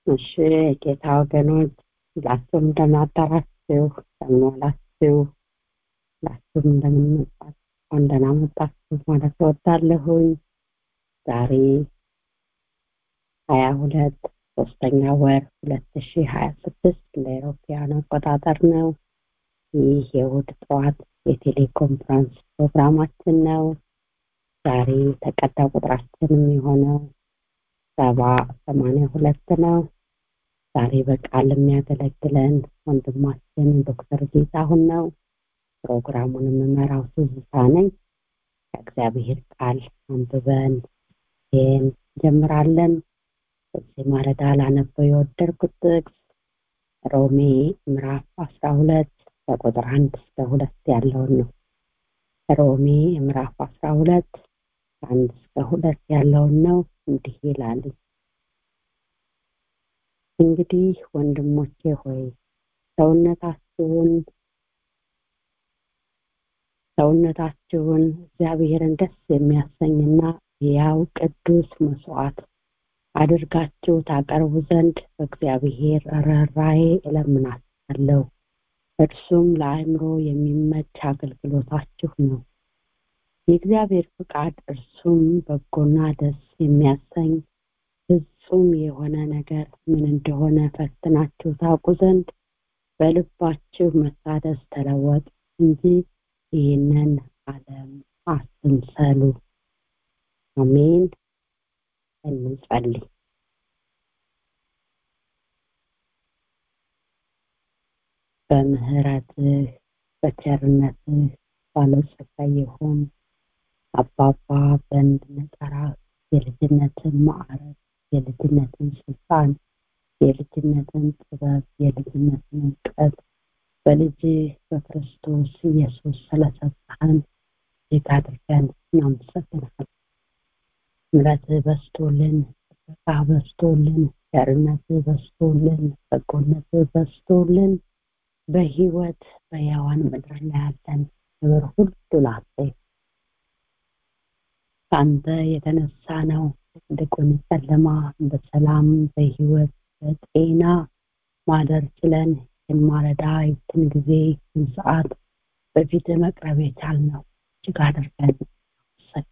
እሺ ጌታ ወገኖች ሁላችሁም እንደምን አደራችሁ እንደምን ዋላችሁ ሁላችሁም እንደምን መጣችሁ እንኳን ደህና መጣችሁ ማለት እወዳለሁኝ ዛሬ ሀያ ሁለት ሶስተኛ ወር ሁለት ሺ ሀያ ስድስት ለአውሮፓውያን አቆጣጠር ነው ይህ የእሑድ ጠዋት የቴሌኮንፈረንስ ፕሮግራማችን ነው ዛሬ ተቀዳ ቁጥራችን የሚሆነው ሰባ ሰማንያ ሁለት ነው ዛሬ በቃል የሚያገለግለን ወንድማችን ዶክተር ጌታሁን ነው ፕሮግራሙን የምመራው ትዝታ ነኝ ከእግዚአብሔር ቃል አንብበን ይህን ጀምራለን በዚህ ማለዳ ላነበው የወደድኩት ጥቅስ ሮሜ ምዕራፍ አስራ ሁለት ከቁጥር አንድ እስከ ሁለት ያለውን ነው ሮሜ ምዕራፍ አስራ ሁለት ከአንድ እስከ ሁለት ያለውን ነው እንዲህ ይላል እንግዲህ ወንድሞቼ ሆይ ሰውነታችሁን ሰውነታችሁን እግዚአብሔርን ደስ የሚያሰኝና ያው ቅዱስ መስዋዕት አድርጋችሁ ታቀርቡ ዘንድ በእግዚአብሔር ርኅራኄ እለምናችኋለሁ እርሱም ለአእምሮ የሚመች አገልግሎታችሁ ነው የእግዚአብሔር ፍቃድ እርሱም በጎና ደስ የሚያሰኝ ፍጹም የሆነ ነገር ምን እንደሆነ ፈትናችሁ ታውቁ ዘንድ በልባችሁ መታደስ ተለወጥ እንጂ ይህንን ዓለም አትምሰሉ አሜን እንጸልይ በምህረትህ በቸርነትህ ባለጸጋ የሆን አባባ በእንድንጠራ የልጅነትን ማዕረግ የልጅነትን ስልጣን የልጅነትን ጥበብ የልጅነትን እውቀት በልጅ በክርስቶስ ኢየሱስ ስለሰጠህን እጅግ አድርገን እናመሰግናለን ምረትህ በስቶልን ጥበቃ በስቶልን ቸርነትህ በስቶልን በጎነትህ በስቶልን በህይወት በያዋን ምድር ላይ ያለን ክብር ሁሉ ላንተ ከአንተ የተነሳ ነው ትልቁን ጨለማ በሰላም በህይወት በጤና ማደር ችለን የማለዳ ይችን ጊዜ ይችን ሰዓት በፊት መቅረብ የቻልነው እጅግ አድርገን ሰጥ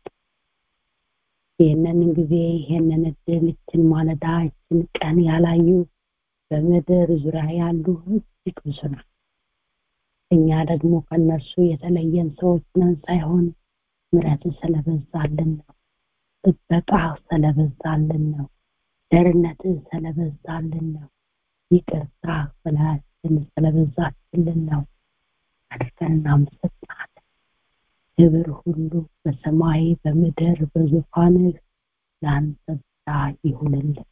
ይህንን ጊዜ ይህንን እድል ይችን ማለዳ ይችን ቀን ያላዩ በምድር ዙሪያ ያሉ እጅግ ብዙ ነው እኛ ደግሞ ከነርሱ የተለየን ሰዎች ነን ሳይሆን ምረት ስለበዛልን ነው ጥበቃ ስለበዛልን ነው ደርነት ስለበዛልን ነው ይቅርታ በላያችን ስለበዛችልን ነው አድርገን እናመሰግናለን ክብር ሁሉ በሰማይ በምድር በዙፋንህ ለአንተ ብቻ ይሁንልን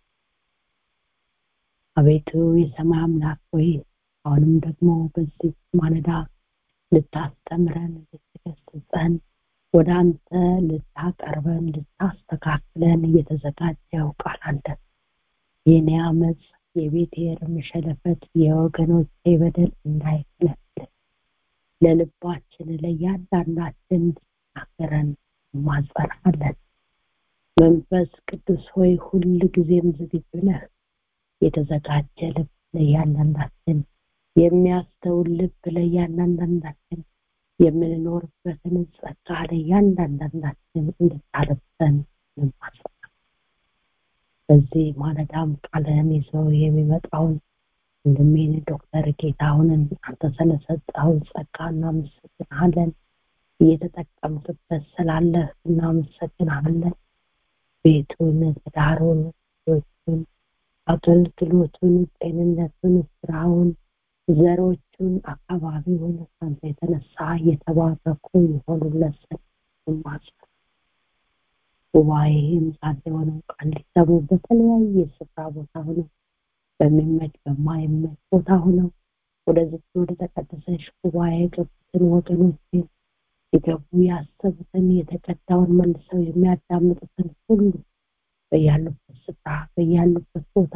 አቤቱ የሰማይ አምላክ ሆይ አሁንም ደግሞ በዚህ ማለዳ ልታስተምረን ልትገስጸን ወደ አንተ ልታቀርበን ልታስተካክለን እየተዘጋጀው ቃል አለ የኔ አመፅ የቤቴር መሸለፈት የወገኖቼ በደል እንዳይከለክል ለልባችን ለእያንዳንዳችን እንድትናገረን ማጸናለን መንፈስ ቅዱስ ሆይ ሁል ጊዜም ዝግጁ ነህ የተዘጋጀ ልብ ለእያንዳንዳችን የሚያስተውል ልብ ለእያንዳንዳችን የምንኖርበትን ጸጋ ለእያንዳንዳችን እንድታለብሰን እንማጸናለን በዚህ ማለዳም ቃልህን ይዞ የሚመጣውን ወንድሜን ዶክተር ጌታሁንን አንተ ስለሰጠው ጸጋ እናመሰግናለን እየተጠቀምክበት ስላለህ እናመሰግናለን ቤቱን ትዳሩን ልጆቹን አገልግሎቱን ጤንነቱን ስራውን ዘሮቹን አካባቢውን ከአንተ የተነሳ እየተባረኩ የሆኑለት ማጽ ጉባኤም ዛሬ የሆነው ቃል ሊሰሙ በተለያየ ስፍራ ቦታ ሆነው በሚመች በማይመች ቦታ ሆነው ወደዚህ ወደ ተቀደሰች ጉባኤ የገቡትን ወገኖችን ሊገቡ ያሰቡትን የተቀዳውን መልሰው የሚያዳምጡትን ሁሉ በያሉበት ስፍራ በያሉበት ቦታ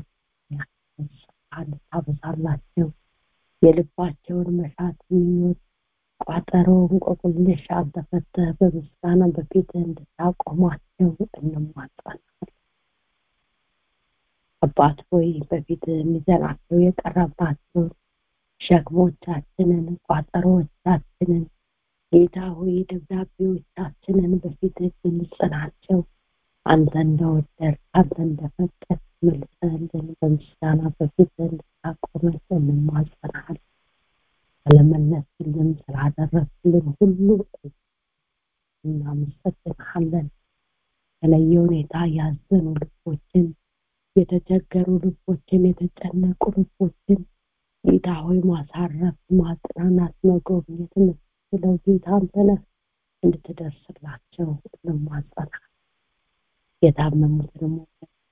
እንድታበዛላቸው የልባቸውን መሻት ምኞት ቋጠሮ እንቆቅልሽ አልተፈተህ በምስጋና በፊት እንድታቆማቸው እንማጸናለን አባት ሆይ በፊት የሚዘራቸው የቀረባቸውን ሸክሞቻችንን ቋጠሮቻችንን ጌታ ሆይ ደብዳቤዎቻችንን በፊት ግልጽ ናቸው አንተ እንደወደድ አንተ እንደፈቀድ መልሰልን በምስጋና በፊት እንድታቆመን እንማጸናል ስለመለስልን ስላደረግልን ሁሉ እናመሰግንሃለን በተለየ ሁኔታ ያዘኑ ልቦችን የተቸገሩ ልቦችን የተጨነቁ ልቦችን ጌታ ሆይ ማሳረፍ ማጽናናት መጎብኘት የምትችለው ጌታ አንተነህ እንድትደርስላቸው እንማጸናል የታመሙትንም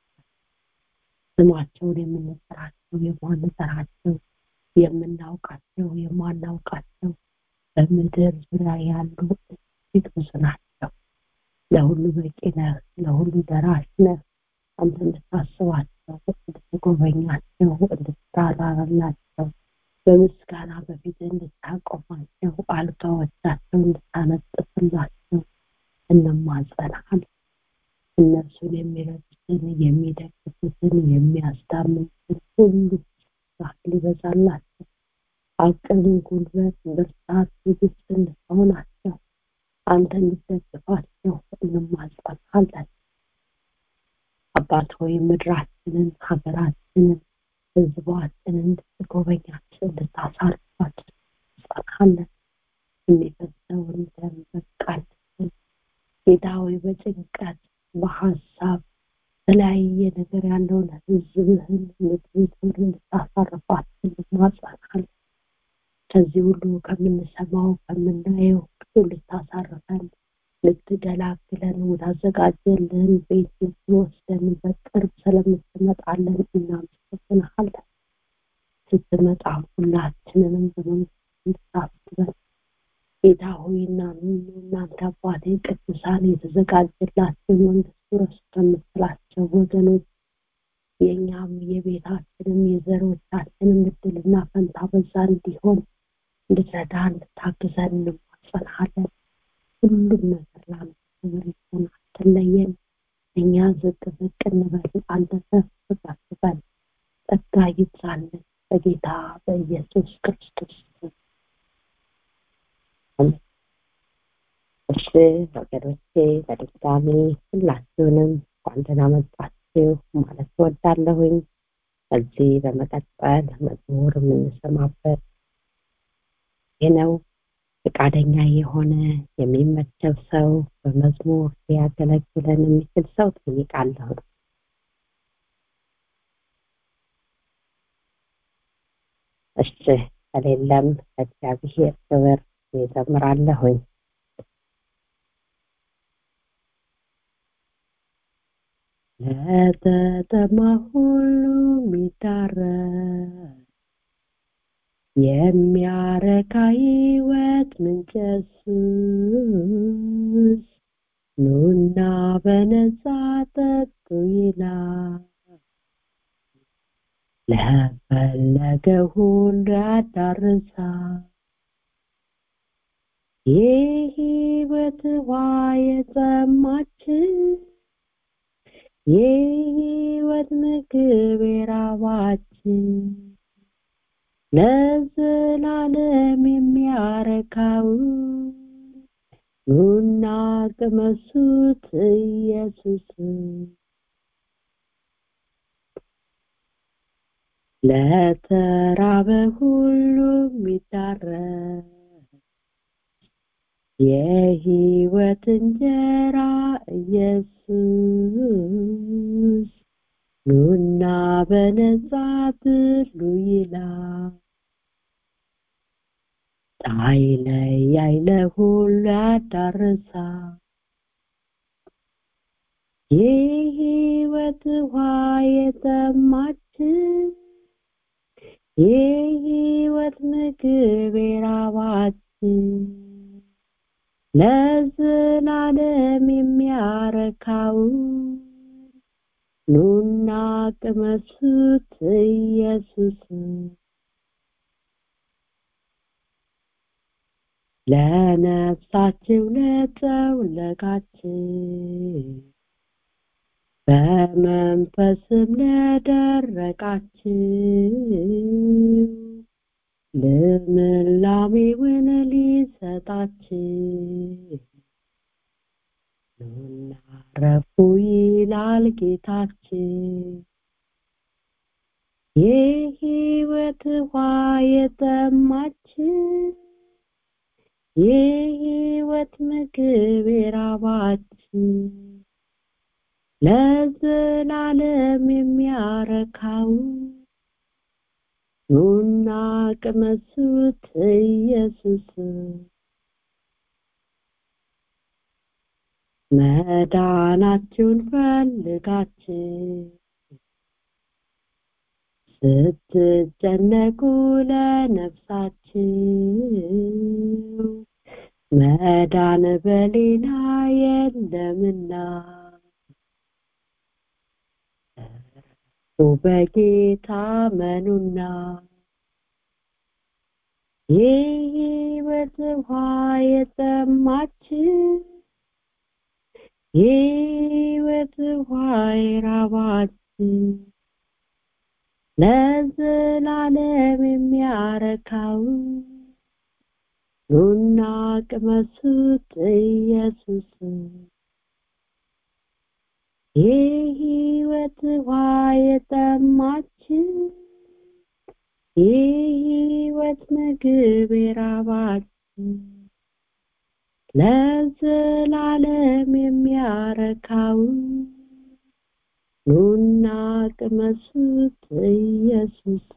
ስማቸውን የምንጠራቸው የማንጠራቸው የምናውቃቸው የማናውቃቸው በምድር ዙሪያ ያሉ እጅግ ብዙ ናቸው ለሁሉ በቂ ነህ ለሁሉ ደራሽ ነህ አንተ እንድታስባቸው እንድትጎበኛቸው እንድትራራላቸው በምስጋና በፊት እንድታቆማቸው አልጋዎቻቸው እንድታነጥፍላቸው እንማጸናል እነርሱን የሚረዱትን የሚደግፉትን የሚያስታምኑትን ሁሉ ሊበዛላቸው አቅም ጉልበት ብርታት ትዕግስት እንድትሆናቸው አንተ እንድትደግፋቸው እንማጸናለን አባት ሆይ ምድራችንን ሀገራችንን ህዝባችንን እንድትጎበኛቸው እንድታሳርፋቸው ጸናለን የሚፈሰውን ደም በቃልትን ጌታ ሆይ በጭንቀት በሀሳብ የተለያየ ነገር ያለውን ህዝብህን ምድሪቱን እንድታሳርፋቸው እንማጸናለን ከዚህ ሁሉ ከምንሰማው ከምናየው ሁሉ ልታሳርፈን ልትገላግለን ወዳዘጋጀልን ቤት ልትወስደን በቅርብ ስለምትመጣለን እናመሰግንሃለን ስትመጣ ሁላችንንም በመንግስት እንድታስበን ጌታ ሆይና እናንተ አባቴ ቅዱሳን የተዘጋጀላቸው መንግስቱ ረሱ ከምትላቸው ወገኖች የእኛም የቤታችንም የዘሮቻችንም እድልና ፈንታ በዛ እንዲሆን እንድትረዳ እንድታግዘን እንማጸናለን ሁሉም ነገር ለአንተ ክብር ይሁን አትለየን እኛ ዝቅ ዝቅ እንበል አንተ ከፍ ከፍ በል ጸጋ ይብዛልን በጌታ በኢየሱስ ክርስቶስ እሺ ወገኖቼ በድጋሚ ሁላችሁንም እንኳን ደህና መጣችሁ ማለት ወዳለሁኝ ከዚህ በመቀጠል መዝሙር የምንሰማበት ይህ ነው ፈቃደኛ የሆነ የሚመቸው ሰው በመዝሙር ሊያገለግለን የሚችል ሰው ጠይቃለሁ እሺ ከሌለም እግዚአብሔር ክብር ይዘምራለሁኝ ለተጠማ ሁሉ የሚዳረስ የሚያረካ ህይወት ምንጭ ኢየሱስ ኑና በነጻ ጠጡ ይላል ለፈለገ ሁሉ ያዳርሳል የህይወት ውሃ የጠማችን የህይወት ምግብ የራባችን ለዘላለም የሚያረካውን ኑና ቅመሱት ኢየሱስ ለተራበ ሁሉ የሚዳረስ የህይወት እንጀራ ኢየሱስ ኑና በነጻ ብሉ ይላል ሳይለያይ ለሁሉ ያዳርሳል የህይወት ውሃ የጠማችን የህይወት ምግብ የራባችን ለዘላለም የሚያረካውን ኑና ቅመሱት ኢየሱስ ለነፍሳችሁ ለጠውለቃችን በመንፈስም ለደረቃችሁ ልምላሜውን ሊሰጣችሁ ኑና ረፉ ይላል ጌታችን የሕይወት ውሃ የጠማችን የሕይወት ምግብ የራባችን ለዘላለም የሚያረካው ኑና ቅመሱት ኢየሱስ መዳናችሁን ፈልጋችሁ ስትጨነቁ ለነፍሳችሁ መዳን በሌላ የለምና በጌታ መኑና የሕይወት ውሃ የጠማችሁ የሕይወት ውሃ የራባችሁ ለዘላለም የሚያረካው ኑና ቅመሱት ኢየሱስ የሕይወት ውሃ የጠማችሁ የሕይወት ምግብ የራባችሁ ለዘላለም የሚያረካው ኑና ቅመሱት ኢየሱስ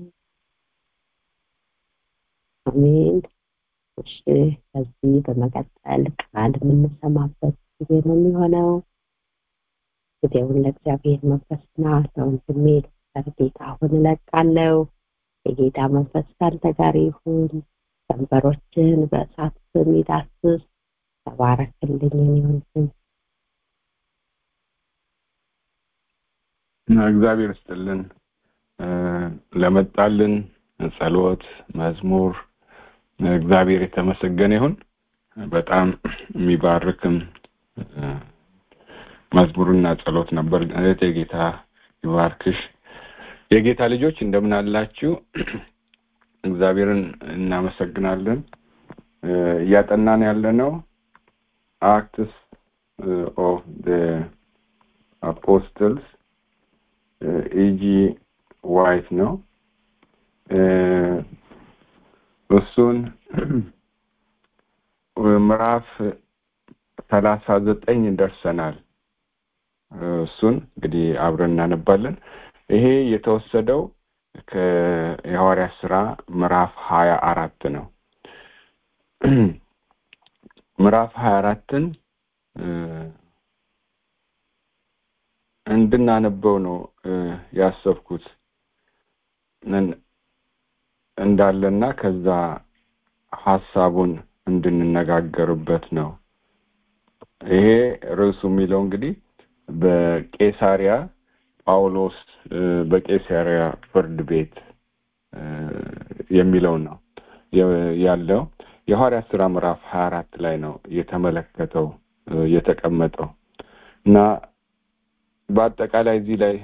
አሜን እሺ ከዚህ በመቀጠል ቃል የምንሰማበት ጊዜ ነው የሚሆነው ጊዜውን ለእግዚአብሔር መንፈስና ለወንድሜ ጌታ አሁን እለቃለሁ የጌታ መንፈስ ካንተ ጋር ይሁን ቀንበሮችን በእሳት የሚዳስስ ተባረክልኝ ወንድም እግዚአብሔር ስጥልን ለመጣልን ጸሎት መዝሙር እግዚአብሔር የተመሰገነ ይሁን በጣም የሚባርክም መዝሙርና ጸሎት ነበር እህቴ ጌታ ይባርክሽ የጌታ ልጆች እንደምን አላችሁ እግዚአብሔርን እናመሰግናለን እያጠናን ያለ ነው አክትስ ኦፍ አፖስትልስ ኢጂ ዋይት ነው እሱን ምዕራፍ ሰላሳ ዘጠኝ ደርሰናል እሱን እንግዲህ አብረን እናነባለን ይሄ የተወሰደው የሐዋርያ ስራ ምዕራፍ ሀያ አራት ነው ምዕራፍ ሀያ አራትን እንድናነበው ነው ያሰብኩት እንዳለና ከዛ ሀሳቡን እንድንነጋገርበት ነው ይሄ ርዕሱ የሚለው እንግዲህ በቄሳሪያ ጳውሎስ በቄሳሪያ ፍርድ ቤት የሚለው ነው ያለው የሐዋርያ ስራ ምዕራፍ ሀያ አራት ላይ ነው የተመለከተው የተቀመጠው እና በአጠቃላይ እዚህ ላይ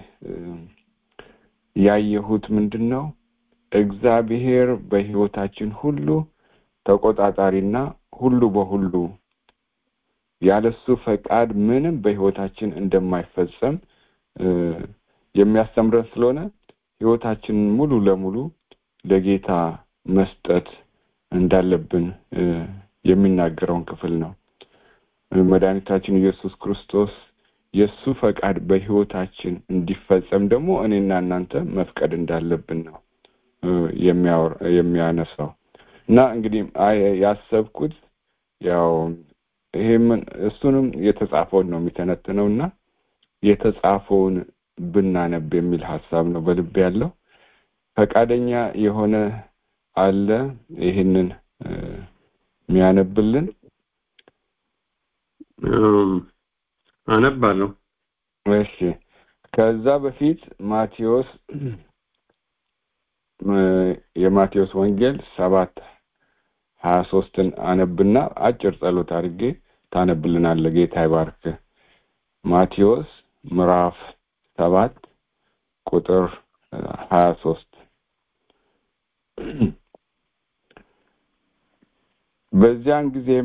ያየሁት ምንድን ነው እግዚአብሔር በህይወታችን ሁሉ ተቆጣጣሪና ሁሉ በሁሉ ያለሱ ፈቃድ ምንም በህይወታችን እንደማይፈጸም የሚያስተምረን ስለሆነ ህይወታችንን ሙሉ ለሙሉ ለጌታ መስጠት እንዳለብን የሚናገረውን ክፍል ነው መድኃኒታችን ኢየሱስ ክርስቶስ የእሱ ፈቃድ በህይወታችን እንዲፈጸም ደግሞ እኔና እናንተ መፍቀድ እንዳለብን ነው የሚያነሳው እና እንግዲህ ያሰብኩት ያው ይሄምን እሱንም የተጻፈውን ነው የሚተነትነው እና የተጻፈውን ብናነብ የሚል ሀሳብ ነው በልብ ያለው ፈቃደኛ የሆነ አለ ይህንን የሚያነብልን አነባለሁ እሺ ከዛ በፊት ማቴዎስ የማቴዎስ ወንጌል ሰባት ሀያ ሶስትን አነብና አጭር ጸሎት አድርጌ ታነብልናለ ጌታ ይባርክ ማቴዎስ ምዕራፍ ሰባት ቁጥር ሀያ ሶስት በዚያን ጊዜም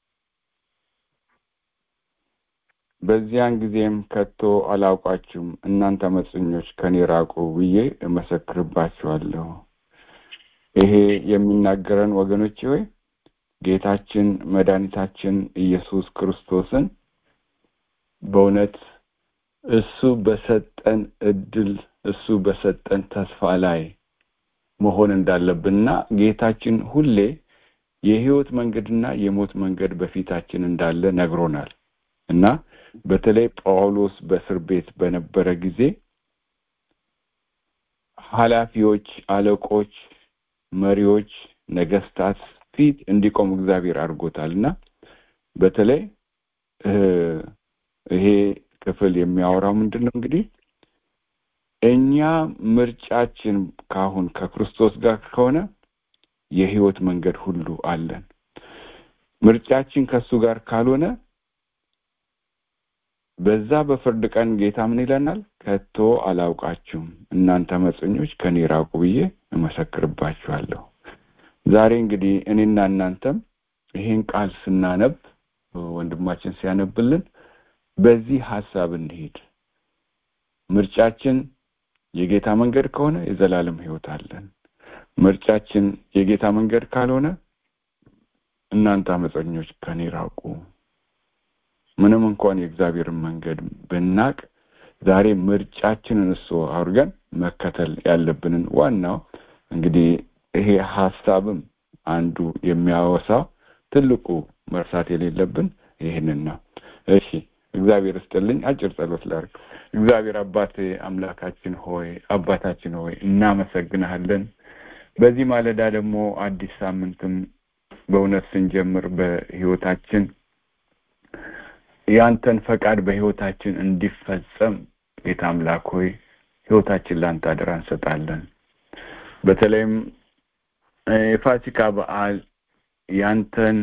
በዚያን ጊዜም ከቶ አላውቃችሁም እናንተ አመፀኞች ከኔ ራቁ ብዬ እመሰክርባችኋለሁ ይሄ የሚናገረን ወገኖች ሆይ ጌታችን መድኃኒታችን ኢየሱስ ክርስቶስን በእውነት እሱ በሰጠን እድል እሱ በሰጠን ተስፋ ላይ መሆን እንዳለብንና ጌታችን ሁሌ የህይወት መንገድና የሞት መንገድ በፊታችን እንዳለ ነግሮናል እና በተለይ ጳውሎስ በእስር ቤት በነበረ ጊዜ ኃላፊዎች አለቆች መሪዎች ነገስታት ፊት እንዲቆም እግዚአብሔር አድርጎታል እና በተለይ ይሄ ክፍል የሚያወራው ምንድን ነው እንግዲህ እኛ ምርጫችን ካሁን ከክርስቶስ ጋር ከሆነ የህይወት መንገድ ሁሉ አለን ምርጫችን ከሱ ጋር ካልሆነ በዛ በፍርድ ቀን ጌታ ምን ይለናል ከቶ አላውቃችሁም እናንተ መፀኞች ከኔ ራቁ ብዬ እመሰክርባችኋለሁ ዛሬ እንግዲህ እኔና እናንተም ይሄን ቃል ስናነብ ወንድማችን ሲያነብልን በዚህ ሀሳብ እንሄድ ምርጫችን የጌታ መንገድ ከሆነ የዘላለም ህይወት አለን ምርጫችን የጌታ መንገድ ካልሆነ እናንተ አመፀኞች ከኔ ራቁ ምንም እንኳን የእግዚአብሔርን መንገድ ብናቅ ዛሬ ምርጫችንን እሱ አድርገን መከተል ያለብንን ዋናው እንግዲህ ይሄ ሀሳብም አንዱ የሚያወሳው ትልቁ መርሳት የሌለብን ይህንን ነው እሺ እግዚአብሔር እስጥልኝ አጭር ጸሎት ላርግ እግዚአብሔር አባቴ አምላካችን ሆይ አባታችን ሆይ እናመሰግናለን በዚህ ማለዳ ደግሞ አዲስ ሳምንትም በእውነት ስንጀምር በህይወታችን ያንተን ፈቃድ በህይወታችን እንዲፈጸም ጌታ አምላክ ሆይ ህይወታችን ለአንተ አደራ እንሰጣለን በተለይም የፋሲካ በዓል ያንተን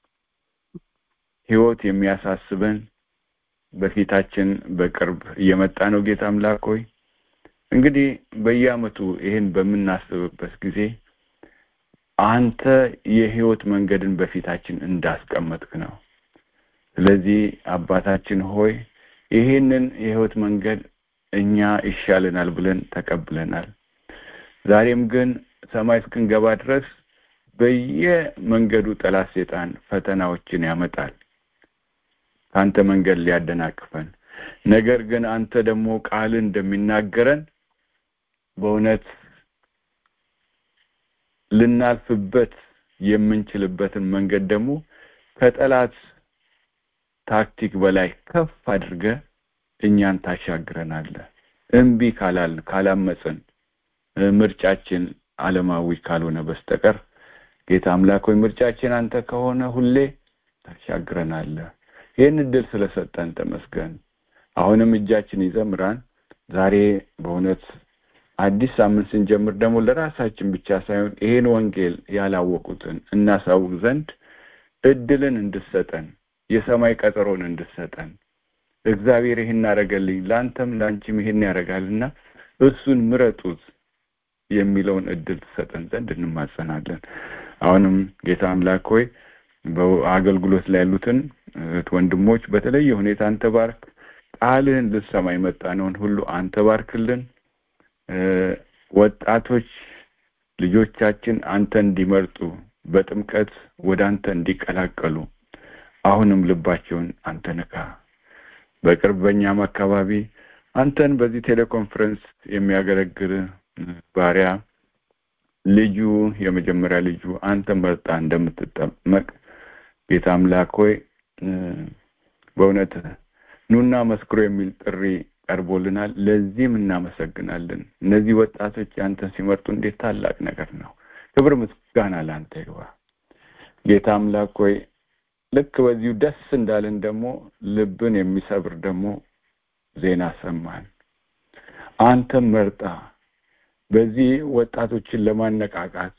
ህይወት የሚያሳስበን በፊታችን በቅርብ እየመጣ ነው ጌታ አምላክ ሆይ እንግዲህ በየአመቱ ይህን በምናስብበት ጊዜ አንተ የህይወት መንገድን በፊታችን እንዳስቀመጥክ ነው ስለዚህ አባታችን ሆይ ይህንን የህይወት መንገድ እኛ ይሻለናል ብለን ተቀብለናል ዛሬም ግን ሰማይ እስክንገባ ድረስ በየመንገዱ ጠላት ሴጣን ፈተናዎችን ያመጣል ከአንተ መንገድ ሊያደናቅፈን ነገር ግን አንተ ደግሞ ቃል እንደሚናገረን በእውነት ልናልፍበት የምንችልበትን መንገድ ደግሞ ከጠላት ታክቲክ በላይ ከፍ አድርገ እኛን ታሻግረናለ እምቢ ካላልን ካላመፅን ምርጫችን አለማዊ ካልሆነ በስተቀር ጌታ አምላክ ሆይ ምርጫችን አንተ ከሆነ ሁሌ ታሻግረናለ ይህን እድል ስለሰጠን ተመስገን አሁንም እጃችን ይዘምራን ዛሬ በእውነት አዲስ ሳምንት ስንጀምር ደግሞ ለራሳችን ብቻ ሳይሆን ይሄን ወንጌል ያላወቁትን እናሳውቅ ዘንድ እድልን እንድሰጠን የሰማይ ቀጠሮን እንድሰጠን እግዚአብሔር ይህን አረገልኝ ለአንተም ለአንቺም ይህን ያደርጋልና እሱን ምረጡት የሚለውን እድል ትሰጠን ዘንድ እንማጸናለን አሁንም ጌታ አምላክ ሆይ በአገልግሎት ላይ ያሉትን ወንድሞች በተለየ ሁኔታ አንተ ባርክ ቃልህን ልሰማ የመጣነውን ሁሉ አንተ ባርክልን ወጣቶች ልጆቻችን አንተ እንዲመርጡ በጥምቀት ወደ አንተ እንዲቀላቀሉ አሁንም ልባቸውን አንተ ንካ በቅርብ በእኛም አካባቢ አንተን በዚህ ቴሌኮንፈረንስ የሚያገለግል ባሪያ ልጁ የመጀመሪያ ልጁ አንተ መርጣ እንደምትጠመቅ ጌታ አምላክ ሆይ በእውነት ኑና መስክሮ የሚል ጥሪ ቀርቦልናል ለዚህም እናመሰግናለን እነዚህ ወጣቶች አንተን ሲመርጡ እንዴት ታላቅ ነገር ነው ክብር ምስጋና ለአንተ ይዋ ጌታ አምላክ ሆይ ልክ በዚሁ ደስ እንዳለን ደግሞ ልብን የሚሰብር ደግሞ ዜና ሰማን አንተም መርጣ በዚህ ወጣቶችን ለማነቃቃት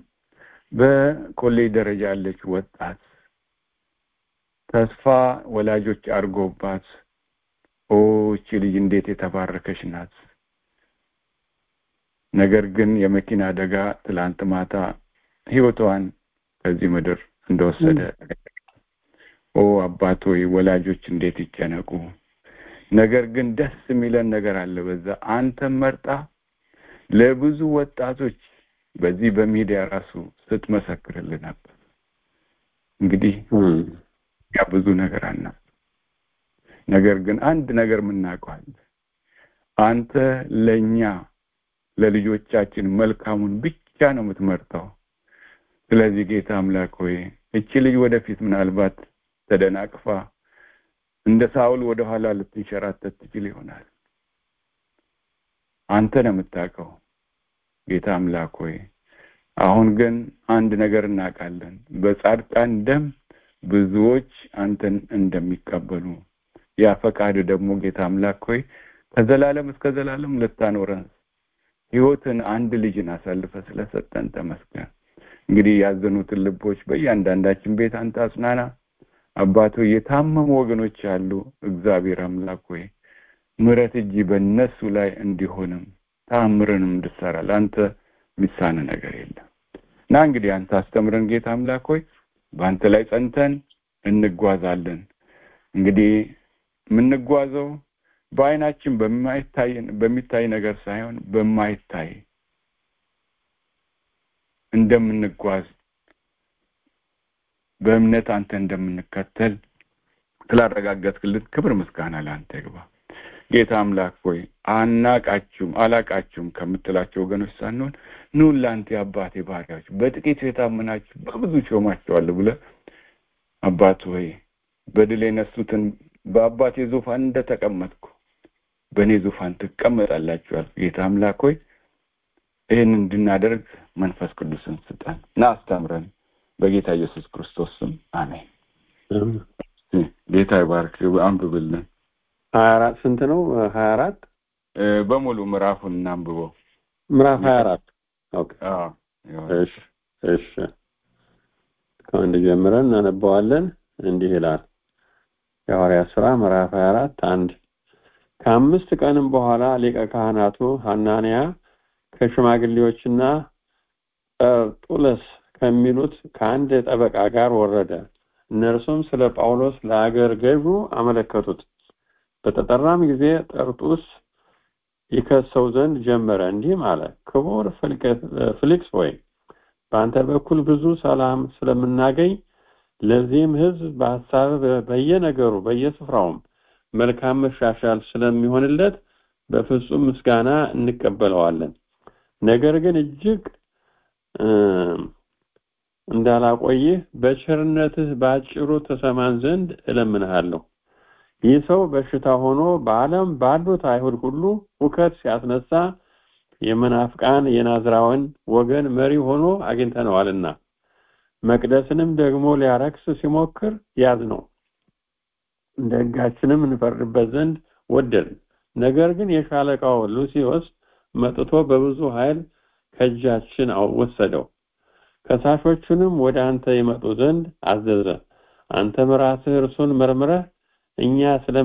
በኮሌጅ ደረጃ ያለች ወጣት ተስፋ ወላጆች አድርጎባት ኦ እቺ ልጅ እንዴት የተባረከች ናት ነገር ግን የመኪና አደጋ ትላንት ማታ ህይወቷን ከዚህ ምድር እንደወሰደ ኦ አባት ሆይ ወላጆች እንዴት ይጨነቁ ነገር ግን ደስ የሚለን ነገር አለ በዛ አንተም መርጣ ለብዙ ወጣቶች በዚህ በሚዲያ ራሱ ስትመሰክርልን ነበር እንግዲህ ያ ብዙ ነገር አና ነገር ግን አንድ ነገር የምናውቀዋል አንተ ለእኛ ለልጆቻችን መልካሙን ብቻ ነው የምትመርጠው ስለዚህ ጌታ አምላክ ሆይ እቺ ልጅ ወደፊት ምናልባት ተደናቅፋ እንደ ሳውል ወደ ኋላ ልትንሸራተት ትችል ይሆናል አንተ ነው የምታውቀው ጌታ አምላክ ሆይ አሁን ግን አንድ ነገር እናውቃለን በጻድቃን ደም ብዙዎች አንተን እንደሚቀበሉ ያ ፈቃድ ደግሞ ጌታ አምላክ ሆይ ከዘላለም እስከ ዘላለም ልታኖረን ህይወትን አንድ ልጅን አሳልፈ ስለሰጠን ተመስገን እንግዲህ ያዘኑትን ልቦች በእያንዳንዳችን ቤት አንተ አጽናና አባቶ የታመሙ ወገኖች አሉ እግዚአብሔር አምላክ ሆይ ምረት እጅ በእነሱ ላይ እንዲሆንም ታምርንም እንድሰራ ለአንተ ሚሳነ ነገር የለም እና እንግዲህ አንተ አስተምረን ጌታ አምላክ ሆይ በአንተ ላይ ጸንተን እንጓዛለን እንግዲህ የምንጓዘው በአይናችን በማይታይ በሚታይ ነገር ሳይሆን በማይታይ እንደምንጓዝ በእምነት አንተ እንደምንከተል ስላረጋገጥክልን ክብር ምስጋና ለአንተ ይግባ ጌታ አምላክ ሆይ አናቃችሁም አላቃችሁም ከምትላቸው ወገኖች ሳንሆን ኑ ለአንተ የአባቴ ባህሪያዎች በጥቂት የታመናችሁ በብዙ ሾማቸዋል ብለ አባት ሆይ በድል የነሱትን በአባቴ ዙፋን እንደተቀመጥኩ በእኔ ዙፋን ትቀመጣላችኋል ጌታ አምላክ ሆይ ይህን እንድናደርግ መንፈስ ቅዱስን ስጠን እና አስተምረን በጌታ ኢየሱስ ክርስቶስ ስም አሜን ጌታ ይባርክ አንብብልን ሀያ አራት ስንት ነው ሀያ አራት በሙሉ ምዕራፉን እናንብበው ምዕራፍ ሀያ አራት እሺ እሺ ከአንድ ጀምረን እናነበዋለን እንዲህ ይላል የሐዋርያት ስራ ምዕራፍ 24 አንድ ከአምስት ቀንም በኋላ ሊቀ ካህናቱ ሐናንያ ከሽማግሌዎችና ጠርጡለስ ከሚሉት ከአንድ ጠበቃ ጋር ወረደ እነርሱም ስለ ጳውሎስ ለአገር ገዡ አመለከቱት በተጠራም ጊዜ ጠርጡስ ይከሰው ዘንድ ጀመረ እንዲህም አለ ክቡር ፍሊክስ ወይ በአንተ በኩል ብዙ ሰላም ስለምናገኝ ለዚህም ህዝብ በሀሳብ በየነገሩ በየስፍራውም መልካም መሻሻል ስለሚሆንለት በፍጹም ምስጋና እንቀበለዋለን ነገር ግን እጅግ እንዳላቆይህ በቸርነትህ በአጭሩ ተሰማን ዘንድ እለምንሃለሁ ይህ ሰው በሽታ ሆኖ በዓለም ባሉት አይሁድ ሁሉ ሁከት ሲያስነሳ የመናፍቃን የናዝራውን ወገን መሪ ሆኖ አግኝተነዋልና መቅደስንም ደግሞ ሊያረክስ ሲሞክር ያዝ ነው እንደ ህጋችንም እንፈርድበት ዘንድ ወደድን ነገር ግን የሻለቃው ሉሲዮስ መጥቶ በብዙ ኃይል ከእጃችን ወሰደው ከሳሾቹንም ወደ አንተ ይመጡ ዘንድ አዘዘ አንተም ራስህ እርሱን መርምረህ እኛ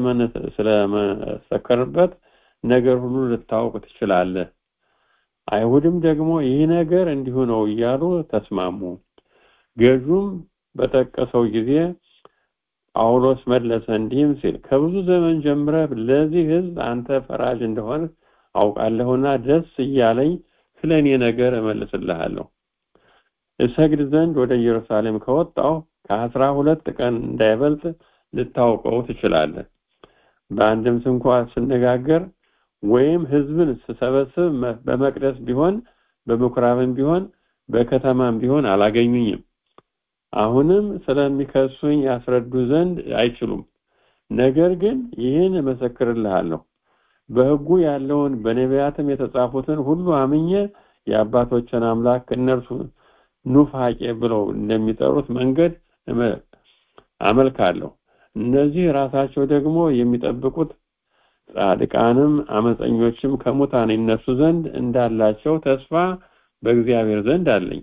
ስለመሰከርበት ነገር ሁሉ ልታውቅ ትችላለህ አይሁድም ደግሞ ይህ ነገር እንዲሁ ነው እያሉ ተስማሙ ገዡም በጠቀሰው ጊዜ ጳውሎስ መለሰ እንዲህም ሲል ከብዙ ዘመን ጀምረህ ለዚህ ህዝብ አንተ ፈራጅ እንደሆነ አውቃለሁና ደስ እያለኝ ስለ እኔ ነገር እመልስልሃለሁ እሰግድ ዘንድ ወደ ኢየሩሳሌም ከወጣው ከአስራ ሁለት ቀን እንዳይበልጥ ልታውቀው ትችላለህ በአንድም ስንኳ ስነጋገር ወይም ህዝብን ስሰበስብ በመቅደስ ቢሆን በምኩራብም ቢሆን በከተማም ቢሆን አላገኙኝም አሁንም ስለሚከሱኝ ያስረዱ ዘንድ አይችሉም ነገር ግን ይህን እመሰክርልሃለሁ በህጉ ያለውን በነቢያትም የተጻፉትን ሁሉ አምኜ የአባቶችን አምላክ እነርሱ ኑፋቄ ብለው እንደሚጠሩት መንገድ አመልካለሁ እነዚህ ራሳቸው ደግሞ የሚጠብቁት ጻድቃንም አመፀኞችም ከሙታን ይነሱ ዘንድ እንዳላቸው ተስፋ በእግዚአብሔር ዘንድ አለኝ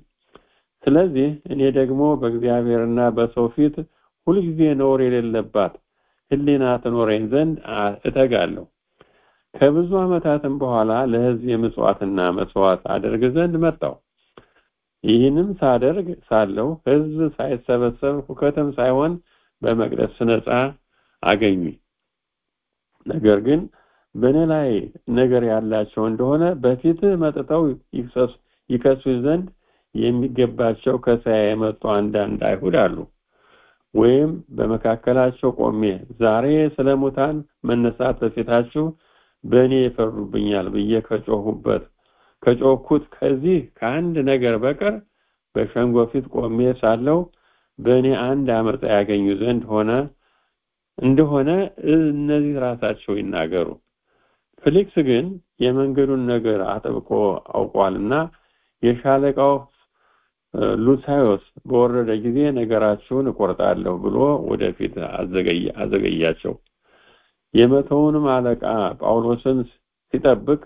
ስለዚህ እኔ ደግሞ በእግዚአብሔርና በሰው ፊት ሁልጊዜ ነውር የሌለባት ሕሊና ትኖረኝ ዘንድ እተጋለሁ። ከብዙ ዓመታትም በኋላ ለሕዝብ የምጽዋትና መስዋዕት አደርግ ዘንድ መጣው። ይህንም ሳደርግ ሳለሁ ሕዝብ ሳይሰበሰብ ሁከትም ሳይሆን በመቅደስ ስነጻ አገኙኝ። ነገር ግን በእኔ ላይ ነገር ያላቸው እንደሆነ በፊትህ መጥተው ይከሱኝ ዘንድ የሚገባቸው ከእስያ የመጡ አንዳንድ አይሁድ አሉ። ወይም በመካከላቸው ቆሜ ዛሬ ስለ ሙታን መነሳት በፊታችሁ በእኔ ይፈርዱብኛል ብዬ ከጮሁበት ከጮኩት ከዚህ ከአንድ ነገር በቀር በሸንጎ ፊት ቆሜ ሳለው በእኔ አንድ አመፃ ያገኙ ዘንድ ሆነ እንደሆነ እነዚህ ራሳቸው ይናገሩ። ፊሊክስ ግን የመንገዱን ነገር አጥብቆ አውቋልና የሻለቃው ሉሳዮስ በወረደ ጊዜ ነገራችሁን እቆርጣለሁ ብሎ ወደፊት አዘገያቸው። የመቶውንም አለቃ ጳውሎስን ሲጠብቅ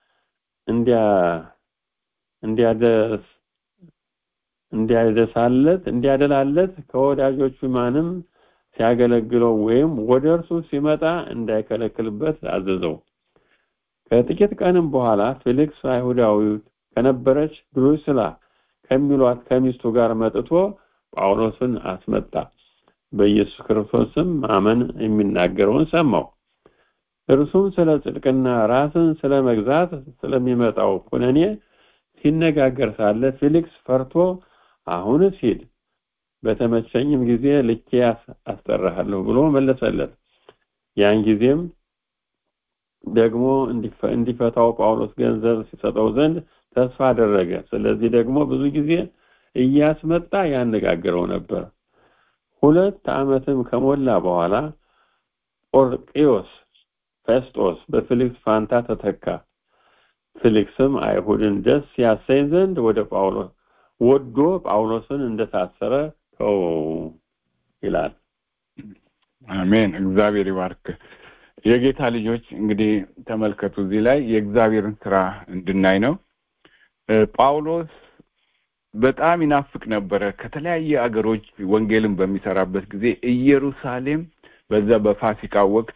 እንዲያደስ እንዲያደሳለት እንዲያደላለት ከወዳጆቹ ማንም ሲያገለግለው ወይም ወደ እርሱ ሲመጣ እንዳይከለክልበት አዘዘው። ከጥቂት ቀንም በኋላ ፌሊክስ አይሁዳዊ ከነበረች ድሩስላ ከሚሏት ከሚስቱ ጋር መጥቶ ጳውሎስን አስመጣ። በኢየሱስ ክርስቶስም ማመን የሚናገረውን ሰማው። እርሱም ስለ ጽድቅና ራስን ስለ መግዛት ስለሚመጣው ኩነኔ ሲነጋገር ሳለ ፊሊክስ ፈርቶ አሁንስ ሂድ፣ በተመቸኝም ጊዜ ልኬ አስጠራሃለሁ ብሎ መለሰለት። ያን ጊዜም ደግሞ እንዲፈታው ጳውሎስ ገንዘብ ሲሰጠው ዘንድ ተስፋ አደረገ። ስለዚህ ደግሞ ብዙ ጊዜ እያስመጣ ያነጋግረው ነበር። ሁለት ዓመትም ከሞላ በኋላ ጶርቅዮስ ፌስጦስ በፊሊክስ ፋንታ ተተካ። ፊሊክስም አይሁድን ደስ ያሰኝ ዘንድ ወደ ጳውሎስ ወዶ ጳውሎስን እንደታሰረ ተው ይላል። አሜን። እግዚአብሔር ይባርክ። የጌታ ልጆች እንግዲህ ተመልከቱ፣ እዚህ ላይ የእግዚአብሔርን ስራ እንድናይ ነው። ጳውሎስ በጣም ይናፍቅ ነበረ። ከተለያየ አገሮች ወንጌልን በሚሰራበት ጊዜ ኢየሩሳሌም በዛ በፋሲካ ወቅት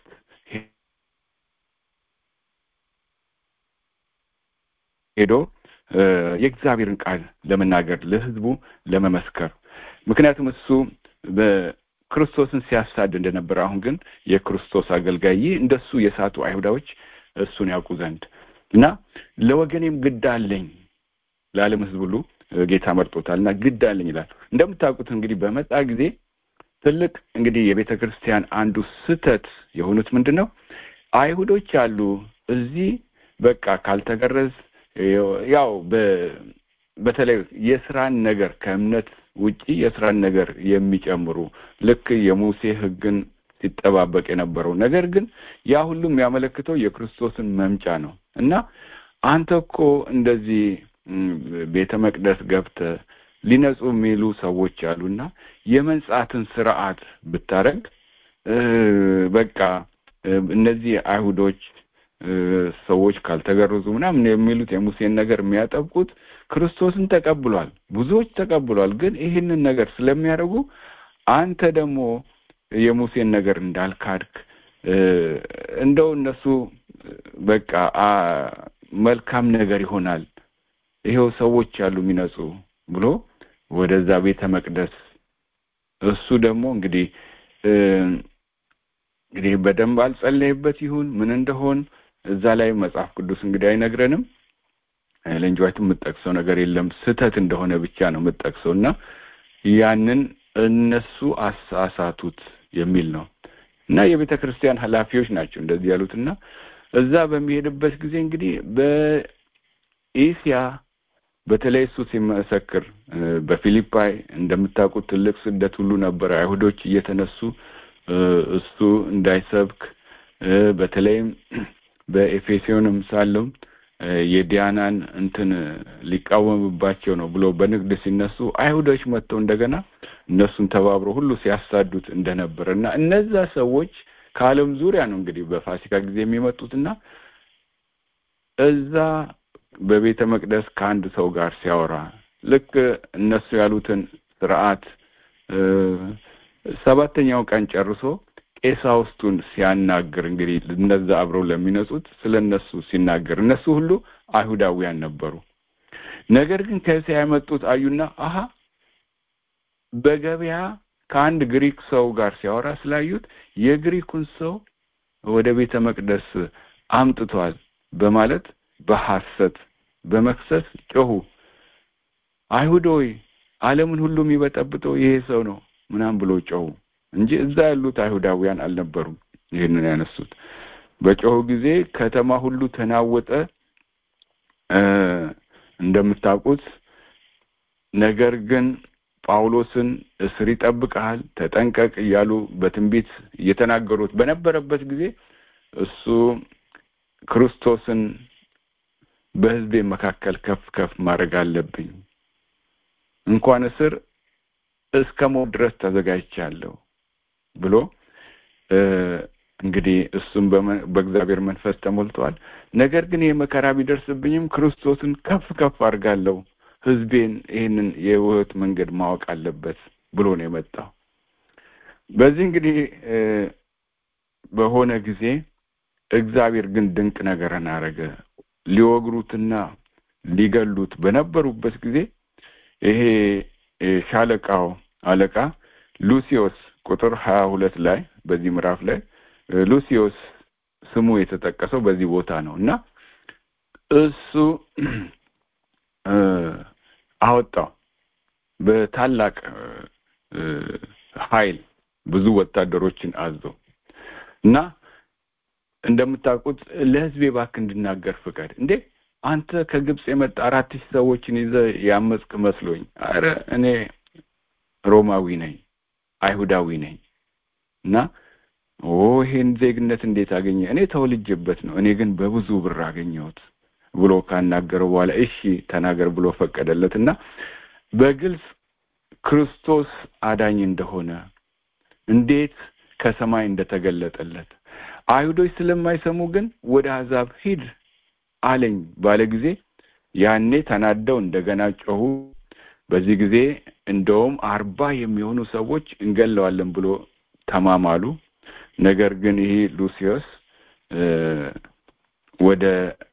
ሄዶ የእግዚአብሔርን ቃል ለመናገር ለሕዝቡ ለመመስከር ምክንያቱም እሱ በክርስቶስን ሲያሳድ እንደነበረ አሁን ግን የክርስቶስ አገልጋይ ይህ እንደሱ የሳቱ አይሁዳዎች እሱን ያውቁ ዘንድ እና ለወገኔም ግድ አለኝ ለዓለም ሕዝብ ሁሉ ጌታ መርጦታል እና ግድ አለኝ ይላል። እንደምታውቁት እንግዲህ በመጣ ጊዜ ትልቅ እንግዲህ የቤተ ክርስቲያን አንዱ ስህተት የሆኑት ምንድን ነው? አይሁዶች አሉ እዚህ በቃ ካልተገረዝ ያው በተለይ የስራን ነገር ከእምነት ውጪ የስራን ነገር የሚጨምሩ ልክ የሙሴ ሕግን ሲጠባበቅ የነበረው ነገር ግን ያ ሁሉም የሚያመለክተው የክርስቶስን መምጫ ነው እና አንተ እኮ እንደዚህ ቤተ መቅደስ ገብተህ ሊነጹ የሚሉ ሰዎች አሉና የመንጻትን ስርዓት ብታረግ በቃ እነዚህ አይሁዶች ሰዎች ካልተገረዙ ምናምን የሚሉት የሙሴን ነገር የሚያጠብቁት ክርስቶስን ተቀብሏል፣ ብዙዎች ተቀብሏል። ግን ይህንን ነገር ስለሚያደርጉ አንተ ደግሞ የሙሴን ነገር እንዳልካድክ እንደው እነሱ በቃ መልካም ነገር ይሆናል ይሄው ሰዎች አሉ የሚነጹ ብሎ ወደዛ ቤተ መቅደስ እሱ ደግሞ እንግዲህ እንግዲህ በደንብ አልጸለይበት ይሁን ምን እንደሆን እዛ ላይ መጽሐፍ ቅዱስ እንግዲህ አይነግረንም። ለእንጅዋይቱ የምጠቅሰው ነገር የለም ስህተት እንደሆነ ብቻ ነው የምጠቅሰው እና ያንን እነሱ አሳሳቱት የሚል ነው እና የቤተ ክርስቲያን ኃላፊዎች ናቸው እንደዚህ ያሉት እና እዛ በሚሄድበት ጊዜ እንግዲህ በኤስያ በተለይ እሱ ሲመሰክር በፊሊፓይ እንደምታውቁት ትልቅ ስደት ሁሉ ነበረ። አይሁዶች እየተነሱ እሱ እንዳይሰብክ በተለይም በኤፌሶንም ሳለው የዲያናን እንትን ሊቃወምባቸው ነው ብሎ በንግድ ሲነሱ አይሁዶች መጥተው እንደገና እነሱን ተባብሮ ሁሉ ሲያሳዱት እንደነበረ እና እነዛ ሰዎች ከዓለም ዙሪያ ነው እንግዲህ በፋሲካ ጊዜ የሚመጡትና እዛ በቤተ መቅደስ ከአንድ ሰው ጋር ሲያወራ ልክ እነሱ ያሉትን ስርዓት ሰባተኛው ቀን ጨርሶ ቄሳውስቱን ሲያናግር እንግዲህ እነዛ አብረው ለሚነጹት ስለ እነሱ ሲናገር እነሱ ሁሉ አይሁዳውያን ነበሩ። ነገር ግን ከእስያ የመጡት አዩና አሀ በገበያ ከአንድ ግሪክ ሰው ጋር ሲያወራ ስላዩት የግሪኩን ሰው ወደ ቤተ መቅደስ አምጥቷል በማለት በሐሰት በመክሰስ ጮሁ። አይሁድ ሆይ ዓለምን ሁሉ የሚበጠብጠው ይሄ ሰው ነው ምናምን ብሎ ጮሁ እንጂ እዛ ያሉት አይሁዳውያን አልነበሩም። ይህንን ያነሱት በጮሁ ጊዜ ከተማ ሁሉ ተናወጠ። እንደምታውቁት ነገር ግን ጳውሎስን እስር ይጠብቅሃል፣ ተጠንቀቅ እያሉ በትንቢት እየተናገሩት በነበረበት ጊዜ እሱ ክርስቶስን በሕዝቤ መካከል ከፍ ከፍ ማድረግ አለብኝ፣ እንኳን እስር እስከ ሞት ድረስ ተዘጋጅቻለሁ ብሎ እንግዲህ እሱም በእግዚአብሔር መንፈስ ተሞልቷል። ነገር ግን ይህ መከራ ቢደርስብኝም ክርስቶስን ከፍ ከፍ አድርጋለሁ ህዝቤን ይህንን የህይወት መንገድ ማወቅ አለበት ብሎ ነው የመጣው። በዚህ እንግዲህ በሆነ ጊዜ እግዚአብሔር ግን ድንቅ ነገርን አረገ። ሊወግሩትና ሊገሉት በነበሩበት ጊዜ ይሄ ሻለቃው አለቃ ሉሲዮስ ቁጥር ሀያ ሁለት ላይ በዚህ ምዕራፍ ላይ ሉሲዮስ ስሙ የተጠቀሰው በዚህ ቦታ ነው እና እሱ አወጣው በታላቅ ኃይል ብዙ ወታደሮችን አዞ እና እንደምታውቁት ለህዝቤ እባክህ እንድናገር ፍቀድ። እንዴ አንተ ከግብፅ የመጣ አራት ሺህ ሰዎችን ይዘ ያመፅክ መስሎኝ። አረ እኔ ሮማዊ ነኝ፣ አይሁዳዊ ነኝ እና ኦ ይሄን ዜግነት እንዴት አገኘ? እኔ ተወልጄበት ነው፣ እኔ ግን በብዙ ብር አገኘሁት ብሎ ካናገረው በኋላ እሺ ተናገር ብሎ ፈቀደለት እና በግልጽ ክርስቶስ አዳኝ እንደሆነ እንዴት ከሰማይ እንደተገለጠለት አይሁዶች ስለማይሰሙ ግን ወደ አሕዛብ ሂድ አለኝ ባለ ጊዜ ያኔ ተናደው እንደገና ጮሁ። በዚህ ጊዜ እንደውም አርባ የሚሆኑ ሰዎች እንገለዋለን ብሎ ተማማሉ። ነገር ግን ይህ ሉሲዮስ ወደ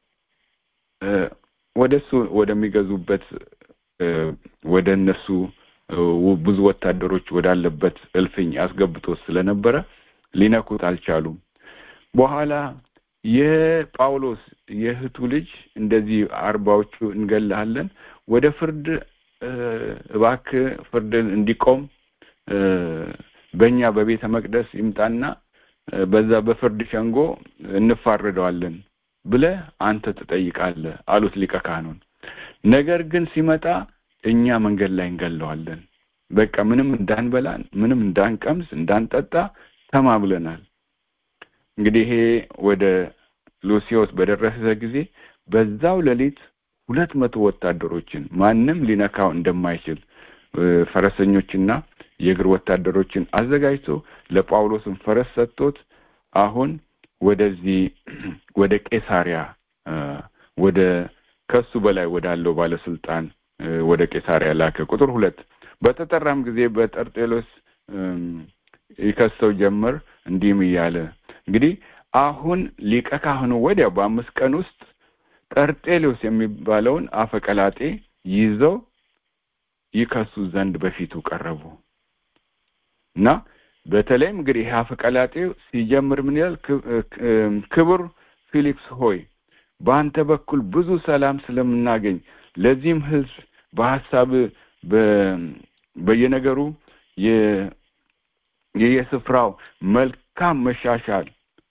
ወደ እሱ ወደሚገዙበት ወደ እነሱ ብዙ ወታደሮች ወዳለበት እልፍኝ አስገብቶት ስለነበረ ሊነኩት አልቻሉም። በኋላ የጳውሎስ የእህቱ ልጅ እንደዚህ አርባዎቹ እንገልሃለን፣ ወደ ፍርድ እባክህ ፍርድን እንዲቆም በእኛ በቤተ መቅደስ ይምጣና በዛ በፍርድ ሸንጎ እንፋረደዋለን ብለህ አንተ ትጠይቃለህ አሉት ሊቀ ካህኑን። ነገር ግን ሲመጣ እኛ መንገድ ላይ እንገለዋለን፣ በቃ ምንም እንዳንበላ ምንም እንዳንቀምስ እንዳንጠጣ ተማምለናል። እንግዲህ ይሄ ወደ ሉሲዮስ በደረሰ ጊዜ በዛው ሌሊት ሁለት መቶ ወታደሮችን ማንም ሊነካው እንደማይችል ፈረሰኞችና የእግር ወታደሮችን አዘጋጅቶ ለጳውሎስን ፈረስ ሰጥቶት አሁን ወደዚህ ወደ ቄሳሪያ ወደ ከሱ በላይ ወዳለው ባለስልጣን ወደ ቄሳሪያ ላከ። ቁጥር ሁለት በተጠራም ጊዜ በጠርጤሎስ ይከሰው ጀመር እንዲህም እያለ እንግዲህ አሁን ሊቀ ካህኑ ወዲያው በአምስት ቀን ውስጥ ጠርጤሎስ የሚባለውን አፈቀላጤ ይዘው ይከሱ ዘንድ በፊቱ ቀረቡ እና በተለይም እንግዲህ ይህ አፈቀላጤው ሲጀምር ምን ይላል? ክቡር ፊሊክስ ሆይ በአንተ በኩል ብዙ ሰላም ስለምናገኝ ለዚህም ሕዝብ በሀሳብ በየነገሩ የየስፍራው መልካም መሻሻል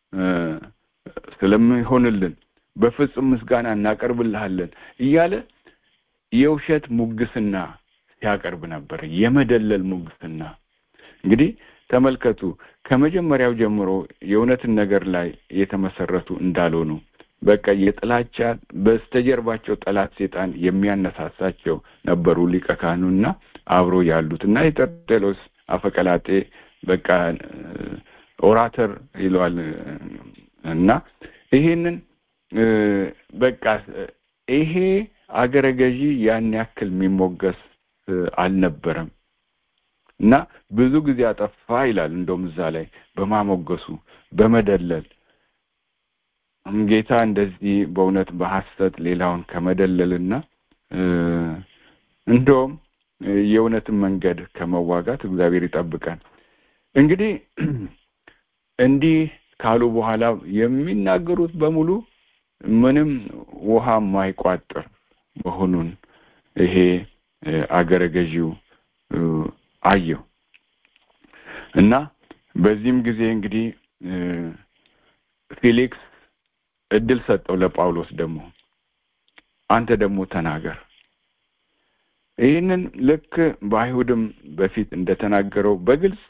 ስለሚሆንልን በፍጹም ምስጋና እናቀርብልሃለን እያለ የውሸት ሙግስና ሲያቀርብ ነበር። የመደለል ሙግስና እንግዲህ ተመልከቱ። ከመጀመሪያው ጀምሮ የእውነትን ነገር ላይ የተመሰረቱ እንዳልሆኑ በቃ የጥላቻ በስተጀርባቸው ጠላት ሴጣን የሚያነሳሳቸው ነበሩ ሊቀ ካህኑና አብሮ ያሉት እና የጠርጤሎስ አፈቀላጤ በቃ ኦራተር ይለዋል እና ይሄንን በቃ ይሄ አገረ ገዢ ያን ያክል የሚሞገስ አልነበረም። እና ብዙ ጊዜ አጠፋ ይላል እንደውም እዛ ላይ በማሞገሱ በመደለል ጌታ እንደዚህ በእውነት በሐሰት ሌላውን ከመደለልና እንደውም የእውነትን መንገድ ከመዋጋት እግዚአብሔር ይጠብቀን እንግዲህ እንዲህ ካሉ በኋላ የሚናገሩት በሙሉ ምንም ውሃ የማይቋጥር መሆኑን ይሄ አገረ ገዢው አየው እና በዚህም ጊዜ እንግዲህ ፊሊክስ እድል ሰጠው ለጳውሎስ ደግሞ አንተ ደግሞ ተናገር ይህንን ልክ በአይሁድም በፊት እንደተናገረው በግልጽ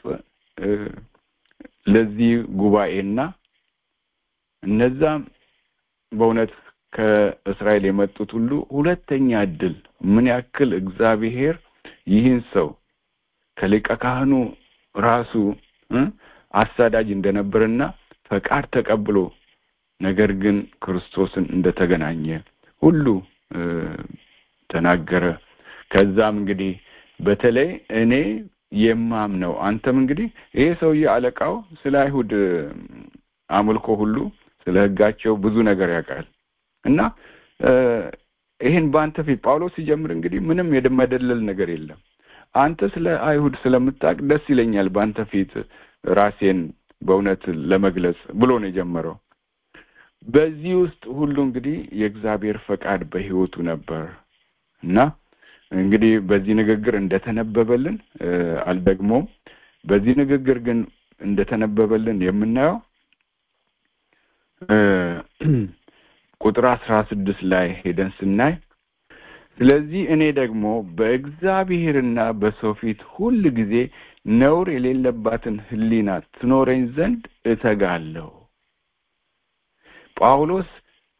ለዚህ ጉባኤና እነዛም በእውነት ከእስራኤል የመጡት ሁሉ ሁለተኛ እድል ምን ያክል እግዚአብሔር ይህን ሰው ከሊቀ ካህኑ ራሱ አሳዳጅ እንደነበርና ፈቃድ ተቀብሎ ነገር ግን ክርስቶስን እንደተገናኘ ሁሉ ተናገረ ከዛም እንግዲህ በተለይ እኔ የማምነው አንተም እንግዲህ ይሄ ሰውዬ አለቃው ስለ አይሁድ አምልኮ ሁሉ ስለ ህጋቸው ብዙ ነገር ያውቃል እና ይህን በአንተ ፊት ጳውሎስ ሲጀምር እንግዲህ ምንም የመደለል ነገር የለም አንተ ስለ አይሁድ ስለምታውቅ ደስ ይለኛል በአንተ ፊት ራሴን በእውነት ለመግለጽ ብሎ ነው የጀመረው በዚህ ውስጥ ሁሉ እንግዲህ የእግዚአብሔር ፈቃድ በህይወቱ ነበር እና እንግዲህ በዚህ ንግግር እንደተነበበልን አልደግሞም በዚህ ንግግር ግን እንደተነበበልን የምናየው ቁጥር አስራ ስድስት ላይ ሄደን ስናይ ስለዚህ እኔ ደግሞ በእግዚአብሔርና በሰው ፊት ሁል ጊዜ ነውር የሌለባትን ህሊና ትኖረኝ ዘንድ እተጋለሁ ጳውሎስ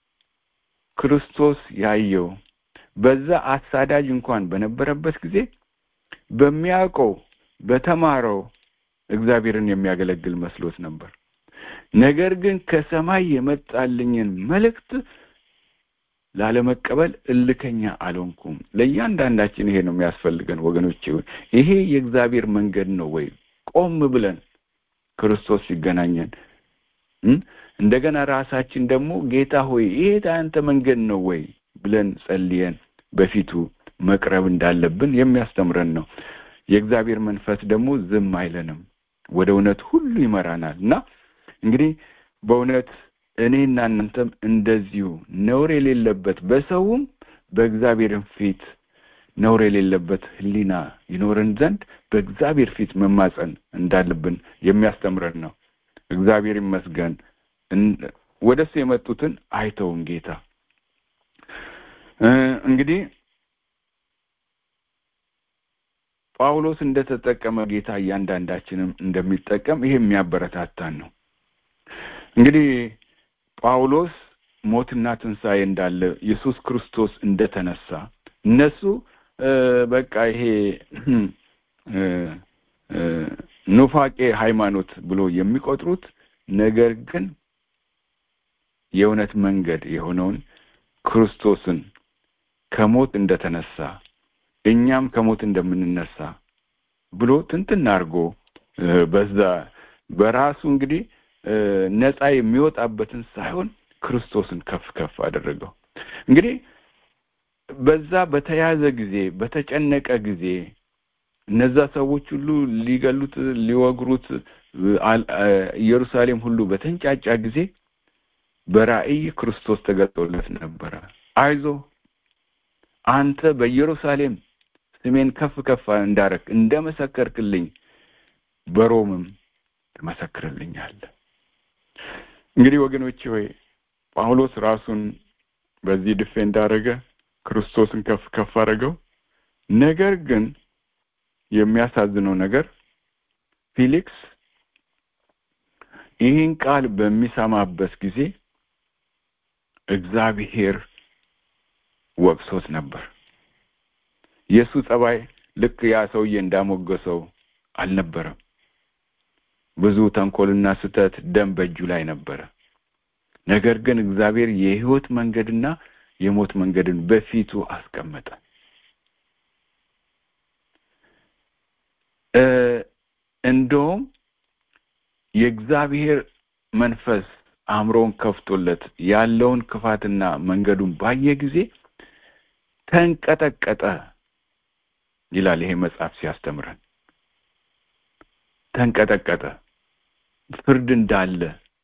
ክርስቶስ ያየው በዛ አሳዳጅ እንኳን በነበረበት ጊዜ በሚያውቀው በተማረው እግዚአብሔርን የሚያገለግል መስሎት ነበር ነገር ግን ከሰማይ የመጣልኝን መልእክት ላለመቀበል እልከኛ አልሆንኩም ለእያንዳንዳችን ይሄ ነው የሚያስፈልገን ወገኖች ይሄ የእግዚአብሔር መንገድ ነው ወይ ቆም ብለን ክርስቶስ ሲገናኘን እንደገና ራሳችን ደግሞ ጌታ ሆይ ይሄ አንተ መንገድ ነው ወይ ብለን ጸልየን በፊቱ መቅረብ እንዳለብን የሚያስተምረን ነው የእግዚአብሔር መንፈስ ደግሞ ዝም አይለንም ወደ እውነት ሁሉ ይመራናል እና እንግዲህ በእውነት እኔና እናንተም እንደዚሁ ነውር የሌለበት በሰውም በእግዚአብሔርም ፊት ነውር የሌለበት ህሊና ይኖረን ዘንድ በእግዚአብሔር ፊት መማፀን እንዳለብን የሚያስተምረን ነው እግዚአብሔር ይመስገን ወደሱ የመጡትን አይተውም ጌታ እንግዲህ ጳውሎስ እንደተጠቀመ ጌታ እያንዳንዳችንም እንደሚጠቀም ይሄ የሚያበረታታን ነው እንግዲህ ጳውሎስ ሞትና ትንሣኤ እንዳለ ኢየሱስ ክርስቶስ እንደተነሳ እነሱ በቃ ይሄ ኑፋቄ ሃይማኖት ብሎ የሚቆጥሩት ነገር ግን የእውነት መንገድ የሆነውን ክርስቶስን ከሞት እንደተነሳ እኛም ከሞት እንደምንነሳ ብሎ ትንትን አድርጎ በዛ በራሱ እንግዲህ ነፃ የሚወጣበትን ሳይሆን ክርስቶስን ከፍ ከፍ አደረገው እንግዲህ በዛ በተያዘ ጊዜ በተጨነቀ ጊዜ እነዛ ሰዎች ሁሉ ሊገሉት ሊወግሩት ኢየሩሳሌም ሁሉ በተንጫጫ ጊዜ በራእይ ክርስቶስ ተገልጦለት ነበረ አይዞ አንተ በኢየሩሳሌም ስሜን ከፍ ከፍ እንዳረክ እንደመሰከርክልኝ በሮምም ትመሰክርልኛለህ እንግዲህ ወገኖች ሆይ ጳውሎስ ራሱን በዚህ ድፌ እንዳረገ ክርስቶስን ከፍ ከፍ አረገው ነገር ግን የሚያሳዝነው ነገር ፊሊክስ ይህን ቃል በሚሰማበት ጊዜ እግዚአብሔር ወቅሶት ነበር የእሱ ጸባይ ልክ ያ ሰውዬ እንዳሞገሰው አልነበረም ብዙ ተንኮልና ስተት ደም በእጁ ላይ ነበረ ነገር ግን እግዚአብሔር የህይወት መንገድና የሞት መንገድን በፊቱ አስቀመጠ እንደውም የእግዚአብሔር መንፈስ አእምሮውን ከፍቶለት ያለውን ክፋትና መንገዱን ባየ ጊዜ ተንቀጠቀጠ ይላል ይሄ መጽሐፍ ሲያስተምረን ተንቀጠቀጠ ፍርድ እንዳለ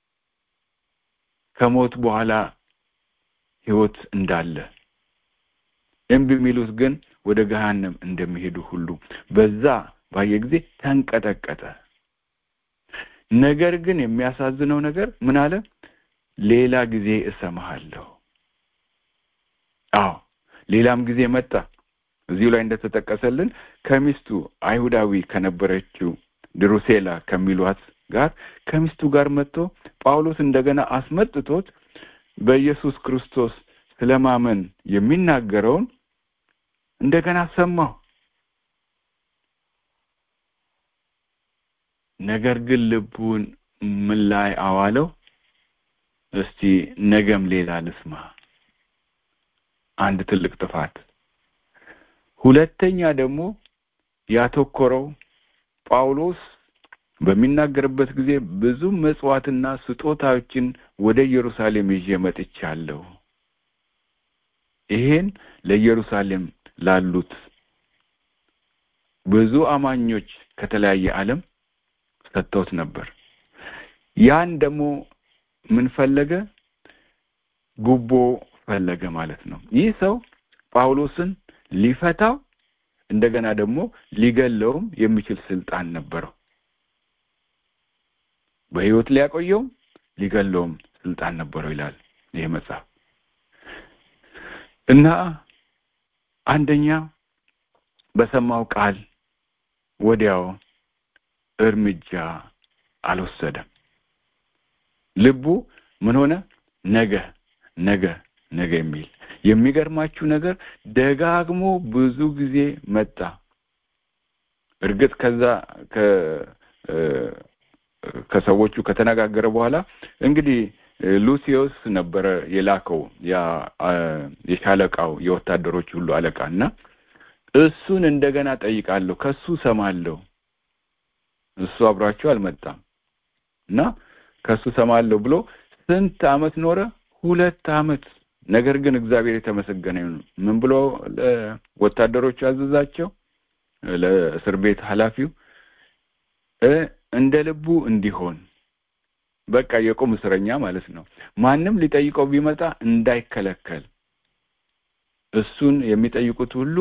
ከሞት በኋላ ህይወት እንዳለ እምቢ የሚሉት ግን ወደ ገሃነም እንደሚሄዱ ሁሉ በዛ ባየ ጊዜ ተንቀጠቀጠ ነገር ግን የሚያሳዝነው ነገር ምን አለ ሌላ ጊዜ እሰማሃለሁ አዎ ሌላም ጊዜ መጣ እዚሁ ላይ እንደተጠቀሰልን ከሚስቱ አይሁዳዊ ከነበረችው ድሩሴላ ከሚሏት ጋር ከሚስቱ ጋር መጥቶ ጳውሎስ እንደገና አስመጥቶት በኢየሱስ ክርስቶስ ስለማመን የሚናገረውን እንደገና ሰማሁ ነገር ግን ልቡን ምን ላይ አዋለው እስቲ ነገም ሌላ ልስማ አንድ ትልቅ ጥፋት ሁለተኛ ደግሞ ያተኮረው ጳውሎስ በሚናገርበት ጊዜ ብዙ መጽዋዕትና ስጦታዎችን ወደ ኢየሩሳሌም ይዤ መጥቻለሁ ይሄን ለኢየሩሳሌም ላሉት ብዙ አማኞች ከተለያየ ዓለም ሰጥተውት ነበር ያን ደግሞ ምን ፈለገ ጉቦ ፈለገ ማለት ነው ይህ ሰው ጳውሎስን ሊፈታው እንደገና ደግሞ ሊገለውም የሚችል ስልጣን ነበረው በህይወት ሊያቆየውም ሊገለውም ስልጣን ነበረው ይላል ይሄ መጽሐፍ እና አንደኛ በሰማው ቃል ወዲያው እርምጃ አልወሰደም ልቡ ምን ሆነ ነገ ነገ ነገ የሚል የሚገርማችሁ ነገር ደጋግሞ ብዙ ጊዜ መጣ እርግጥ ከዛ ከሰዎቹ ከተነጋገረ በኋላ እንግዲህ ሉሲዮስ ነበረ የላከው ያ የሻለቃው የወታደሮች ሁሉ አለቃ እና እሱን እንደገና ጠይቃለሁ ከሱ ሰማለሁ እሱ አብሯቸው አልመጣም እና ከሱ ሰማለሁ ብሎ ስንት አመት ኖረ ሁለት አመት ነገር ግን እግዚአብሔር የተመሰገነ ይሁን ምን ብሎ ወታደሮቹ አዘዛቸው ለእስር ቤት ኃላፊው እንደ ልቡ እንዲሆን በቃ የቁም እስረኛ ማለት ነው ማንም ሊጠይቀው ቢመጣ እንዳይከለከል እሱን የሚጠይቁት ሁሉ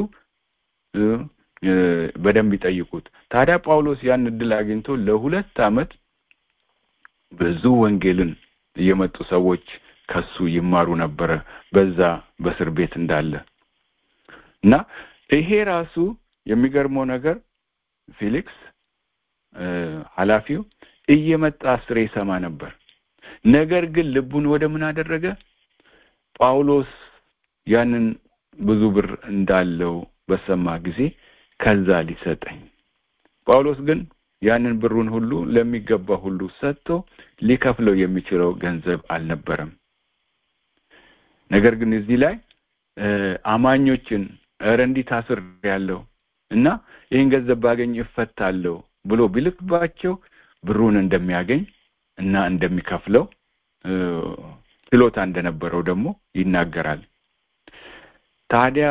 በደንብ ይጠይቁት ታዲያ ጳውሎስ ያን እድል አግኝቶ ለሁለት አመት ብዙ ወንጌልን እየመጡ ሰዎች ከሱ ይማሩ ነበረ በዛ በእስር ቤት እንዳለ እና ይሄ ራሱ የሚገርመው ነገር ፊሊክስ ኃላፊው እየመጣ አስሬ ይሰማ ነበር ነገር ግን ልቡን ወደ ምን አደረገ ጳውሎስ ያንን ብዙ ብር እንዳለው በሰማ ጊዜ ከዛ ሊሰጠኝ ጳውሎስ ግን ያንን ብሩን ሁሉ ለሚገባ ሁሉ ሰጥቶ ሊከፍለው የሚችለው ገንዘብ አልነበረም ነገር ግን እዚህ ላይ አማኞችን እረ እንዲህ ታስር ያለው እና ይህን ገንዘብ ባገኝ እፈታለሁ ብሎ ቢልክባቸው ብሩን እንደሚያገኝ እና እንደሚከፍለው ችሎታ እንደነበረው ደግሞ ይናገራል ታዲያ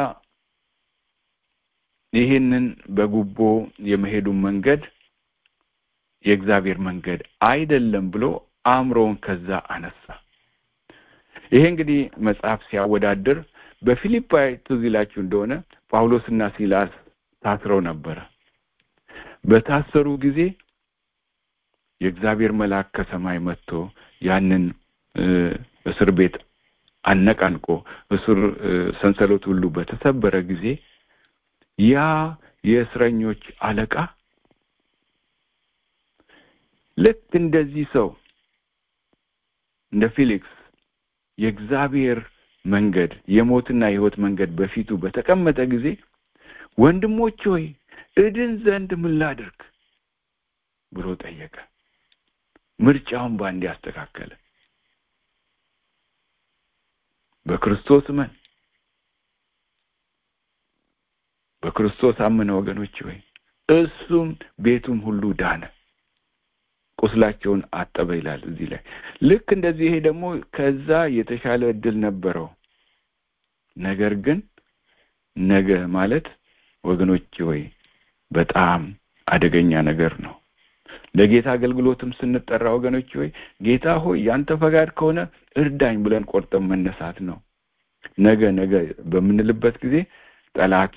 ይህንን በጉቦ የመሄዱን መንገድ የእግዚአብሔር መንገድ አይደለም ብሎ አእምሮውን ከዛ አነሳ ይሄ እንግዲህ መጽሐፍ ሲያወዳድር በፊሊፓይ ትዝ ይላችሁ እንደሆነ ጳውሎስና ሲላስ ታስረው ነበረ በታሰሩ ጊዜ የእግዚአብሔር መልአክ ከሰማይ መጥቶ ያንን እስር ቤት አነቃንቆ እስር ሰንሰለት ሁሉ በተሰበረ ጊዜ ያ የእስረኞች አለቃ ልክ እንደዚህ ሰው እንደ ፊሊክስ የእግዚአብሔር መንገድ የሞትና የህይወት መንገድ በፊቱ በተቀመጠ ጊዜ ወንድሞች ሆይ እድን ዘንድ ምን ላድርግ ብሎ ጠየቀ ምርጫውን በአንድ ያስተካከለ በክርስቶስ እመን በክርስቶስ አመነ ወገኖች ሆይ እሱም ቤቱም ሁሉ ዳነ ቁስላቸውን አጠበ ይላል እዚህ ላይ ልክ እንደዚህ ይሄ ደግሞ ከዛ የተሻለ እድል ነበረው ነገር ግን ነገ ማለት ወገኖች ወይ በጣም አደገኛ ነገር ነው ለጌታ አገልግሎትም ስንጠራ ወገኖች ወይ ጌታ ሆይ ያንተ ፈቃድ ከሆነ እርዳኝ ብለን ቆርጠን መነሳት ነው ነገ ነገ በምንልበት ጊዜ ጠላት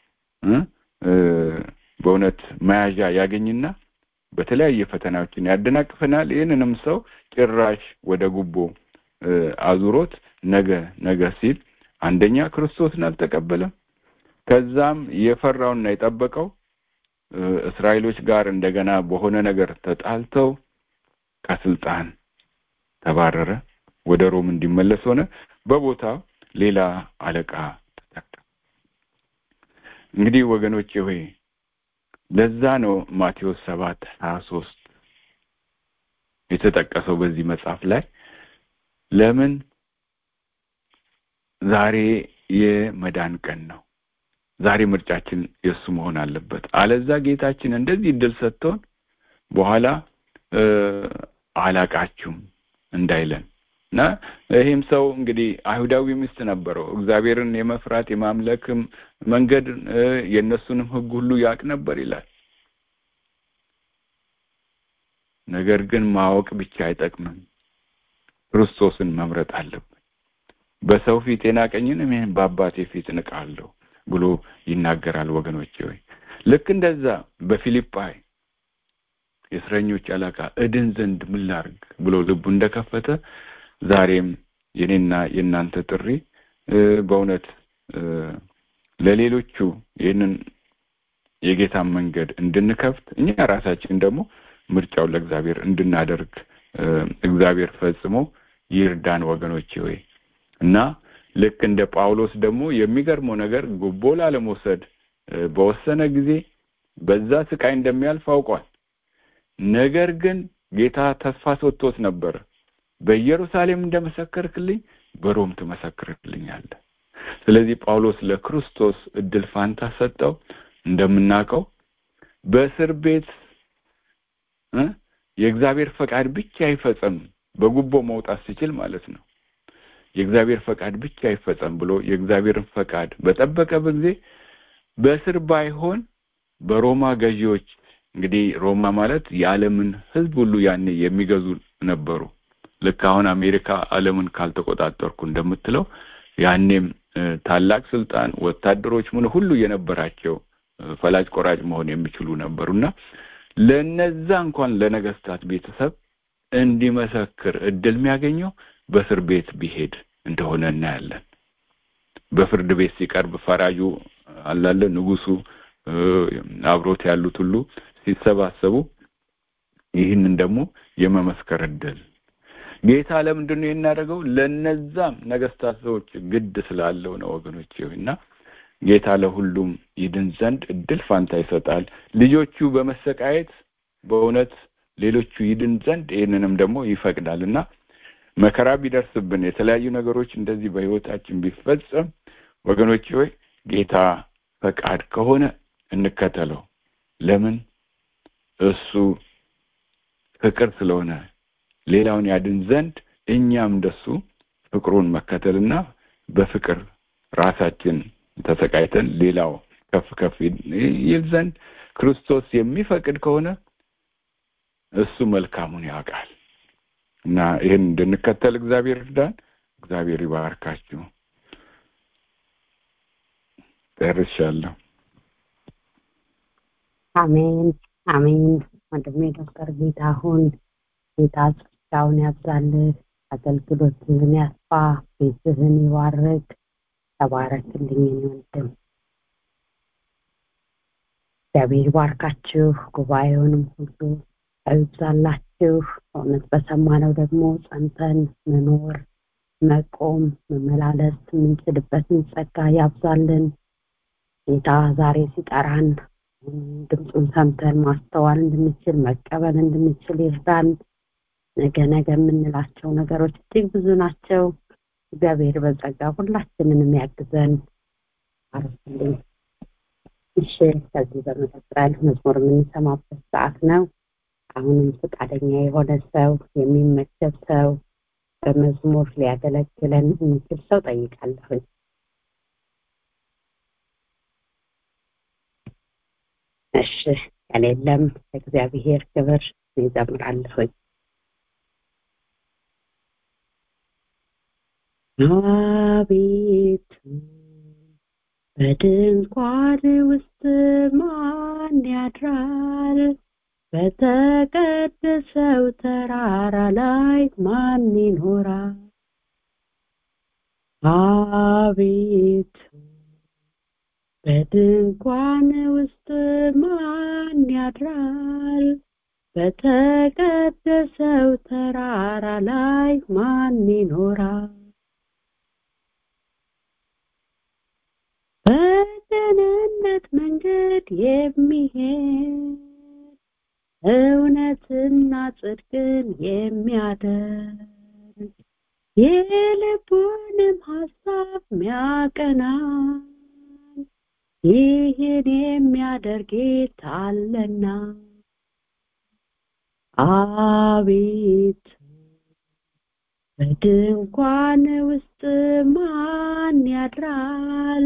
በእውነት መያዣ ያገኝና በተለያየ ፈተናዎችን ያደናቅፈናል ይህንንም ሰው ጭራሽ ወደ ጉቦ አዙሮት ነገ ነገ ሲል አንደኛ ክርስቶስን አልተቀበለም ከዛም የፈራውና የጠበቀው እስራኤሎች ጋር እንደገና በሆነ ነገር ተጣልተው ከስልጣን ተባረረ ወደ ሮም እንዲመለስ ሆነ በቦታው ሌላ አለቃ ተተካ እንግዲህ ወገኖቼ ሆይ ለዛ ነው ማቴዎስ ሰባት ሀያ ሶስት የተጠቀሰው በዚህ መጽሐፍ ላይ ለምን ዛሬ የመዳን ቀን ነው ዛሬ ምርጫችን የእሱ መሆን አለበት አለዛ ጌታችን እንደዚህ እድል ሰጥቶን በኋላ አላቃችሁም እንዳይለን እና ይህም ሰው እንግዲህ አይሁዳዊ ሚስት ነበረው እግዚአብሔርን የመፍራት የማምለክም መንገድ የእነሱንም ህግ ሁሉ ያቅ ነበር ይላል ነገር ግን ማወቅ ብቻ አይጠቅምም ክርስቶስን መምረጥ አለብን በሰው ፊት የናቀኝን ይህን በአባቴ ፊት እንቃለሁ ብሎ ይናገራል ወገኖቼ ወይ ልክ እንደዛ በፊልጳይ የእስረኞች አለቃ እድን ዘንድ ምን ላርግ ብሎ ልቡ እንደከፈተ ዛሬም የኔና የእናንተ ጥሪ በእውነት ለሌሎቹ ይህንን የጌታን መንገድ እንድንከፍት እኛ ራሳችን ደግሞ ምርጫውን ለእግዚአብሔር እንድናደርግ እግዚአብሔር ፈጽሞ ይርዳን ወገኖቼ ወይ እና ልክ እንደ ጳውሎስ ደግሞ የሚገርመው ነገር ጉቦ ላለመውሰድ በወሰነ ጊዜ በዛ ስቃይ እንደሚያልፍ አውቋል ነገር ግን ጌታ ተስፋ ሰጥቶት ነበር በኢየሩሳሌም እንደመሰከርክልኝ በሮም ትመሰክርልኛለህ ስለዚህ ጳውሎስ ለክርስቶስ እድል ፋንታ ሰጠው እንደምናውቀው በእስር ቤት የእግዚአብሔር ፈቃድ ብቻ አይፈጸም በጉቦ መውጣት ሲችል ማለት ነው የእግዚአብሔር ፈቃድ ብቻ አይፈጸም ብሎ የእግዚአብሔርን ፈቃድ በጠበቀ ጊዜ በእስር ባይሆን በሮማ ገዢዎች እንግዲህ ሮማ ማለት የዓለምን ህዝብ ሁሉ ያኔ የሚገዙ ነበሩ ልክ አሁን አሜሪካ ዓለምን ካልተቆጣጠርኩ እንደምትለው ያኔም ታላቅ ስልጣን ወታደሮች ምን ሁሉ የነበራቸው ፈላጭ ቆራጭ መሆን የሚችሉ ነበሩና ለነዛ እንኳን ለነገስታት ቤተሰብ እንዲመሰክር እድል የሚያገኘው በእስር ቤት ቢሄድ እንደሆነ እናያለን በፍርድ ቤት ሲቀርብ ፈራጁ አላለ ንጉሱ አብሮት ያሉት ሁሉ ሲሰባሰቡ ይህንን ደግሞ የመመስከር እድል ጌታ ለምንድን ነው የናደርገው ለነዛም ነገስታት ሰዎች ግድ ስላለው ነው ወገኖች እና ጌታ ለሁሉም ይድን ዘንድ እድል ፋንታ ይሰጣል ልጆቹ በመሰቃየት በእውነት ሌሎቹ ይድን ዘንድ ይህንንም ደግሞ ይፈቅዳል እና መከራ ቢደርስብን የተለያዩ ነገሮች እንደዚህ በህይወታችን ቢፈጸም ወገኖች ሆይ ጌታ ፈቃድ ከሆነ እንከተለው ለምን እሱ ፍቅር ስለሆነ ሌላውን ያድን ዘንድ እኛም እንደሱ ፍቅሩን መከተልና በፍቅር ራሳችን ተሰቃይተን ሌላው ከፍ ከፍ ይል ዘንድ ክርስቶስ የሚፈቅድ ከሆነ እሱ መልካሙን ያውቃል እና ይህን እንድንከተል እግዚአብሔር እርዳን እግዚአብሔር ይባርካችሁ ጨርሻለሁ አሜን አሜን ወንድሜ ዶክተር ጌታሁን ጌታ ጸጋውን ያብዛልህ አገልግሎትህን ያስፋ ቤትህን ይባርክ ተባረክልኝ ወንድም እግዚአብሔር ይባርካችሁ ጉባኤውንም ሁሉ አይብዛላችሁ በእውነት በሰማነው ደግሞ ጸንተን መኖር መቆም መመላለስ የምንችልበትን ጸጋ ያብዛልን ጌታ ዛሬ ሲጠራን ድምፁን ሰምተን ማስተዋል እንድንችል መቀበል እንድንችል ይርዳን ነገ ነገ የምንላቸው ነገሮች እጅግ ብዙ ናቸው እግዚአብሔር በጸጋ ሁላችንን የሚያግዘን አርስልኝ እሺ ከዚህ በመቀጠል መዝሙር የምንሰማበት ሰዓት ነው አሁንም ፈቃደኛ የሆነ ሰው የሚመደብ ሰው በመዝሙር ሊያገለግለን የሚችል ሰው ጠይቃለሁኝ እሺ ከሌለም ለእግዚአብሔር ክብር ይዘምራለሁኝ አቤቱ በድንኳን ውስጥ ማን ያድራል በተቀደሰው ተራራ ላይ ማን ይኖራል አቤቱ በድንኳን ውስጥ ማን ያድራል በተቀደሰው ተራራ ላይ ማን ይኖራል በደህንነት መንገድ የሚሄድ እውነትና ጽድቅን የሚያደርግ የልቡንም ሀሳብ ሚያቀና ይህን የሚያደርግ ጌታ አለና አቤቱ በድንኳን ውስጥ ማን ያድራል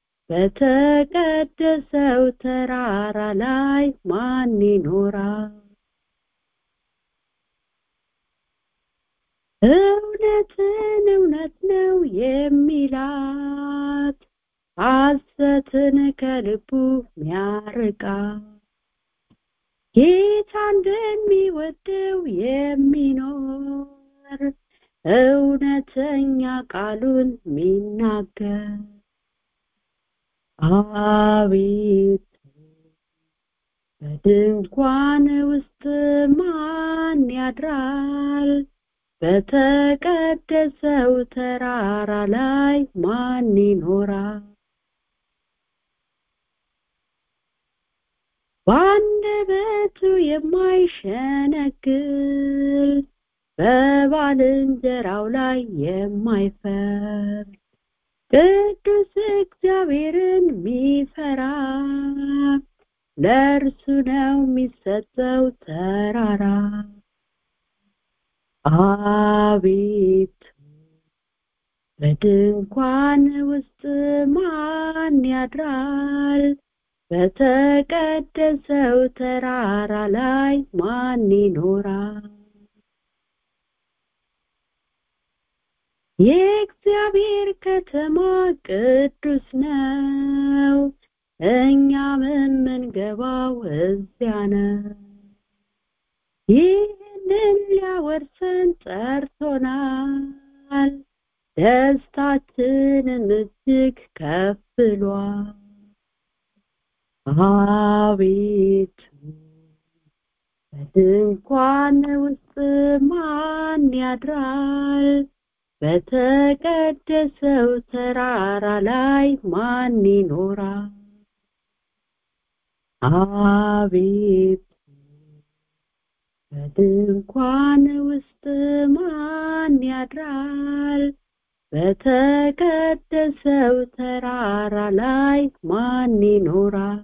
በተቀደሰው ተራራ ላይ ማን ይኖራል እውነትን እውነት ነው የሚላት ሐሰትን ከልቡ ሚያርቃ ጌታ እንደሚወደው የሚኖር እውነተኛ ቃሉን ሚናገር አቤቱ በድንኳን ውስጥ ማን ያድራል በተቀደሰው ተራራ ላይ ማን ይኖራል በአንደበቱ የማይሸነግል በባልንጀራው ላይ የማይፈርድ ቅዱስ እግዚአብሔርን ሚፈራ ለእርሱ ነው የሚሰጠው ተራራ አቤቱ በድንኳን ውስጥ ማን ያድራል በተቀደሰው ተራራ ላይ ማን ይኖራል የእግዚአብሔር ከተማ ቅዱስ ነው እኛም የምንገባው እዚያ ነው ይህንን ሊያወርሰን ጠርቶናል ደስታችንም እጅግ ከፍ ብሏል አቤቱ በድንኳን ውስጥ ማን ያድራል በተቀደሰው ተራራ ላይ ማን ይኖራል አቤቱ በድንኳን ውስጥ ማን ያድራል በተቀደሰው ተራራ ላይ ማን ይኖራል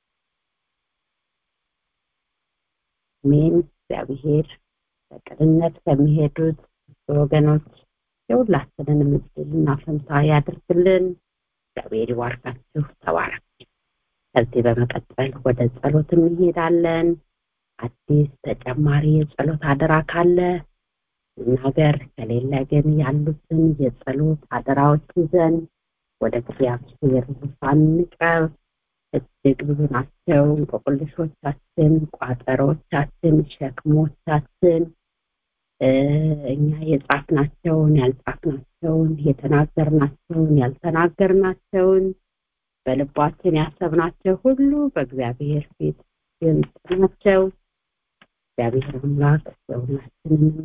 አሜን እግዚአብሔር በቅንነት ከሚሄዱት ወገኖች የሁላችንንም እድልና ፈንታ ያድርግልን እግዚአብሔር ይባርካችሁ ተባረክ ከዚህ በመቀጠል ወደ ጸሎት እንሄዳለን አዲስ ተጨማሪ የጸሎት አደራ ካለ ነገር ከሌለ ግን ያሉትን የጸሎት አደራዎች ይዘን ወደ እግዚአብሔር ዙፋን እንቅረብ እጅግ ብዙ ናቸው እንቆቅልሾቻችን ቋጠሮቻችን ሸክሞቻችን እኛ የጻፍናቸውን ያልጻፍናቸውን የተናገርናቸውን ያልተናገርናቸውን በልባችን ያሰብናቸው ሁሉ በእግዚአብሔር ፊት ግልጽ ናቸው እግዚአብሔር አምላክ የሁላችንንም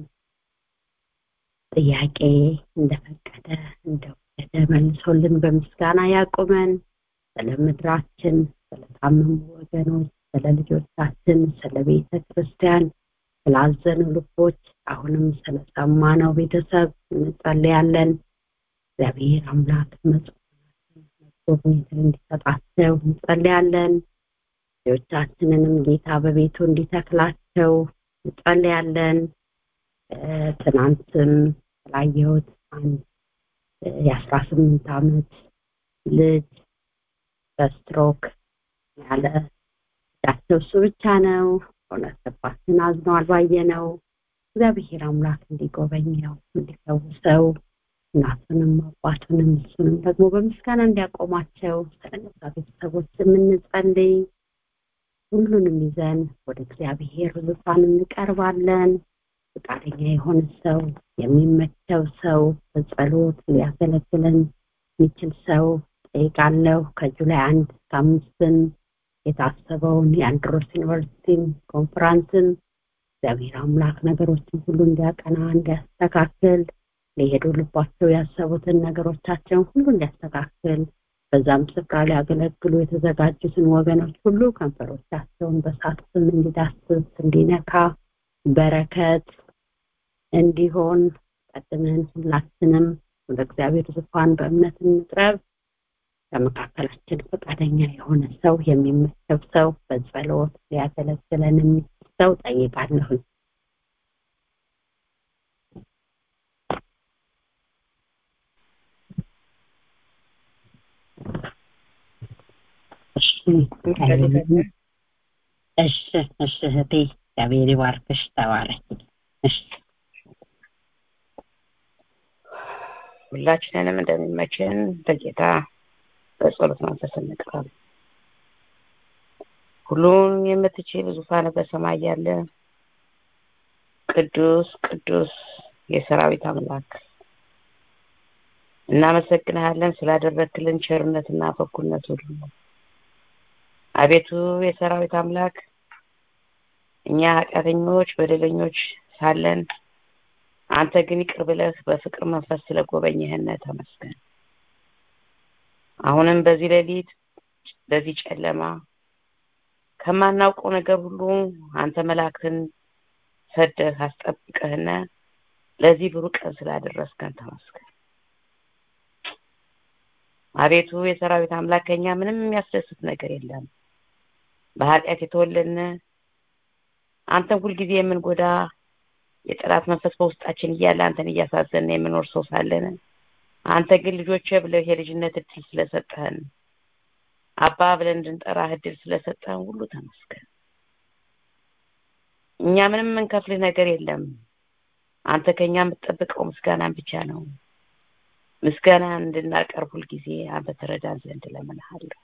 ጥያቄ እንደፈቀደ እንደወደደ መልሶልን በምስጋና ያቁመን ስለ ምድራችን ስለታመሙ ወገኖች ስለ ልጆቻችን ስለ ቤተ ክርስቲያን ስላዘኑ ልቦች አሁንም ስለሰማነው ቤተሰብ እንጸልያለን እግዚአብሔር አምላክ መጽናናትን ጉብኝትን እንዲሰጣቸው እንጸልያለን። ልጆቻችንንም ጌታ በቤቱ እንዲተክላቸው እንጸልያለን። ትናንትም ስላየሁት አንድ የአስራ ስምንት ዓመት ልጅ በስትሮክ ያለ ዳቸው እሱ ብቻ ነው። እውነት ልባችን አዝኗል ባየነው። እግዚአብሔር አምላክ እንዲጎበኘው እንዲፈውሰው እናቱንም አባቱንም እሱንም ደግሞ በምስጋና እንዲያቆማቸው ስለነዛ ቤተሰቦች የምንጸልይ ሁሉንም ይዘን ወደ እግዚአብሔር ዙፋን እንቀርባለን። ፈቃደኛ የሆነ ሰው የሚመቸው ሰው በጸሎት ሊያገለግለን የሚችል ሰው ጠይቃለሁ። ከጁላይ አንድ እስከ አምስትን የታሰበውን የአንድሮስ ዩኒቨርሲቲን ኮንፈራንስን እግዚአብሔር አምላክ ነገሮችን ሁሉ እንዲያቀና እንዲያስተካክል ሊሄዱ ልባቸው ያሰቡትን ነገሮቻቸውን ሁሉ እንዲያስተካክል በዛም ስፍራ ሊያገለግሉ የተዘጋጁትን ወገኖች ሁሉ ከንፈሮቻቸውን በሳት ስም እንዲዳስስ እንዲነካ በረከት እንዲሆን ቀድመን ሁላችንም ወደ እግዚአብሔር ዙፋን በእምነት እንቅረብ። ከመካከላችን ፈቃደኛ የሆነ ሰው የሚመቸው ሰው በጸሎት ሊያገለግለን የሚችል ሰው ጠይቃለሁኝ። እሺ እሺ እህቴ እግዚአብሔር ይባርክሽ ተባረክ እሺ ሁላችንንም እንደሚመችን በጌታ በጸሎት መንፈስ እንቅረብ። ሁሉን የምትችል ዙፋን በሰማይ ያለ ቅዱስ ቅዱስ የሰራዊት አምላክ እናመሰግንሃለን ስላደረክልን ቸርነትና በጎነት ሁሉ። አቤቱ የሰራዊት አምላክ እኛ ኃጢአተኞች በደለኞች ሳለን አንተ ግን ይቅር ብለህ በፍቅር መንፈስ ስለጎበኘህን ተመስገን። አሁንም በዚህ ሌሊት በዚህ ጨለማ ከማናውቀው ነገር ሁሉ አንተ መላእክትን ሰደህ አስጠብቀህነ ለዚህ ብሩህ ቀን ስላደረስከን ተመስገን። አቤቱ የሰራዊት አምላክ ከኛ ምንም የሚያስደስት ነገር የለም። በኃጢአት የተወለድን አንተን ሁልጊዜ የምንጎዳ የጠላት መንፈስ በውስጣችን እያለ አንተን እያሳዘን የምኖር ሰው ሳለን አንተ ግን ልጆቼ ብለህ የልጅነት እድል ስለሰጠህን አባ ብለን እንድንጠራህ እድል ስለሰጠህን ሁሉ ተመስገን። እኛ ምንም የምንከፍልህ ነገር የለም። አንተ ከኛ የምትጠብቀው ምስጋናን ብቻ ነው። ምስጋና እንድናቀርብ ሁልጊዜ አንተ ተረዳን ዘንድ እለምንሃለሁ።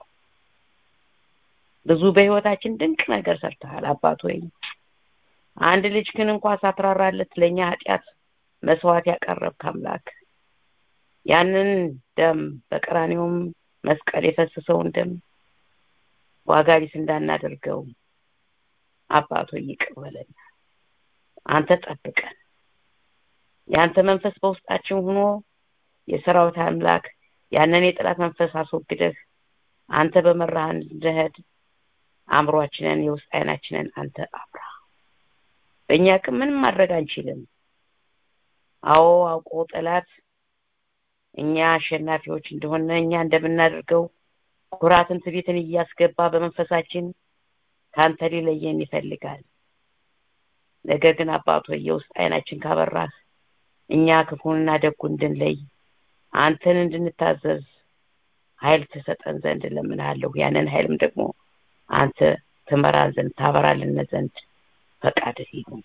ብዙ በህይወታችን ድንቅ ነገር ሰርተሃል አባት ሆይ አንድ ልጅ ግን እንኳ ሳትራራለት ለኛ ኃጢአት መስዋዕት ያቀረብክ አምላክ ያንን ደም በቀራኒውም መስቀል የፈሰሰውን ደም ዋጋ ቢስ እንዳናደርገው አባቶ ይቅር በለን። አንተ ጠብቀን። የአንተ መንፈስ በውስጣችን ሆኖ የሰራዊት አምላክ ያንን የጠላት መንፈስ አስወግደህ አንተ በመራህን እንድንሄድ አእምሯችንን የውስጥ አይናችንን አንተ አብራ። በእኛ ቅን ምንም ማድረግ አንችልም። አዎ አውቆ ጠላት እኛ አሸናፊዎች እንደሆነ እኛ እንደምናደርገው ኩራትን፣ ትዕቢትን እያስገባ በመንፈሳችን ከአንተ ሊለየን ይፈልጋል። ነገር ግን አባቶ የውስጥ አይናችን ካበራህ እኛ ክፉንና ደጉን እንድንለይ አንተን እንድንታዘዝ ኃይል ትሰጠን ዘንድ እለምንሃለሁ። ያንን ኃይልም ደግሞ አንተ ትመራን ዘንድ ታበራልን ዘንድ ፈቃድህ ይሁን።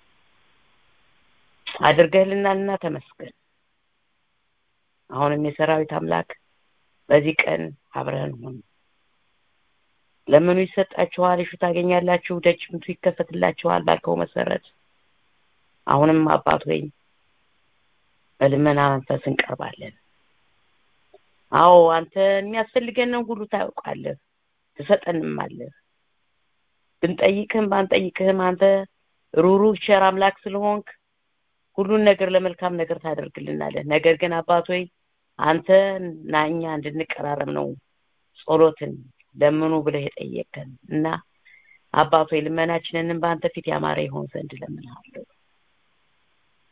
አድርገህልናልና ተመስገን። አሁንም የሰራዊት አምላክ በዚህ ቀን አብረህን ሁን። ለምኑ ይሰጣችኋል፣ እሹ ታገኛላችሁ፣ ደጅ ምቱ ይከፈትላችኋል ባልከው መሰረት አሁንም አባት ሆይ በልመና መንፈስ እንቀርባለን። አዎ አንተ የሚያስፈልገንን ሁሉ ታውቃለህ፣ ትሰጠንማለህ። ብንጠይቅህም ባንጠይቅህም አንተ ሩሩህ ቸር አምላክ ስለሆንክ ሁሉን ነገር ለመልካም ነገር ታደርግልናለህ። ነገር ግን አባት ሆይ አንተ እና እኛ እንድንቀራረብ ነው ጸሎትን ለምኑ ብለህ የጠየቀን እና አባት ሆይ ልመናችንንም በአንተ ፊት ያማረ ይሆን ዘንድ እለምንሃለሁ።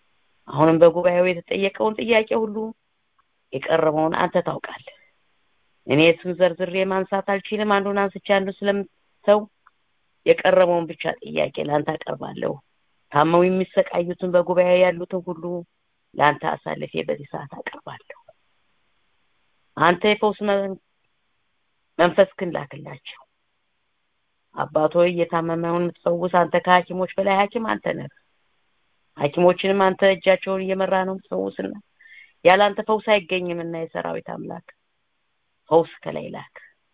አሁንም በጉባኤው የተጠየቀውን ጥያቄ ሁሉ የቀረበውን አንተ ታውቃለህ። እኔ ስም ዘርዝሬ ማንሳት አልችልም አንዱን አንስቼ አንዱ ስለምተው የቀረበውን ብቻ ጥያቄ ለአንተ አቀርባለሁ ታመው የሚሰቃዩትን በጉባኤ ያሉትን ሁሉ ለአንተ አሳልፌ በዚህ ሰዓት አቀርባለሁ አንተ የፈውስ መንፈስክን ላክላቸው አባቶ እየታመመውን የምትፈውስ አንተ ከሐኪሞች በላይ ሐኪም አንተ ነህ ሐኪሞችንም አንተ እጃቸውን እየመራ ነው የምትፈውስና ያለ አንተ ፈውስ አይገኝምና የሰራዊት አምላክ ፈውስ ከላይ ላክ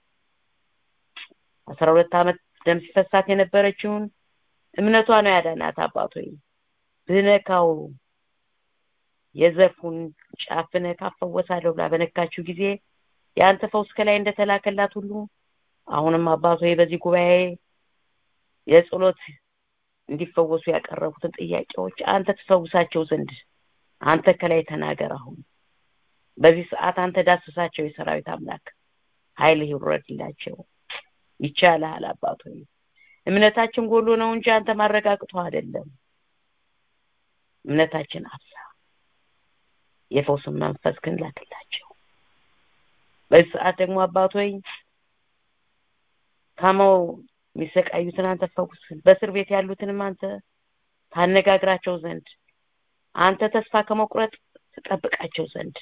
አስራ ሁለት ዓመት ደም ሲፈሳት የነበረችውን እምነቷ ነው ያዳናት አባቶይ ብነካው የዘርፉን ጫፍ ነካ ፈወሳለሁ ብላ በነካችው ጊዜ የአንተ ፈውስ ከላይ እንደተላከላት ሁሉ አሁንም አባቶ በዚህ ጉባኤ የጸሎት እንዲፈወሱ ያቀረቡትን ጥያቄዎች አንተ ትፈውሳቸው ዘንድ አንተ ከላይ ተናገር አሁን በዚህ ሰዓት አንተ ዳስሳቸው የሰራዊት አምላክ ኃይል ይውረድላቸው ይቻልሃል አባቶ እምነታችን ጎሎ ነው እንጂ አንተ ማረጋግጦ አይደለም እምነታችን አብዛ የፈውስን መንፈስ ግን ላክላቸው በዚህ ሰዓት ደግሞ አባቶይ ታመው የሚሰቃዩትን አንተ ፈውስ በእስር ቤት ያሉትንም አንተ ታነጋግራቸው ዘንድ አንተ ተስፋ ከመቁረጥ ትጠብቃቸው ዘንድ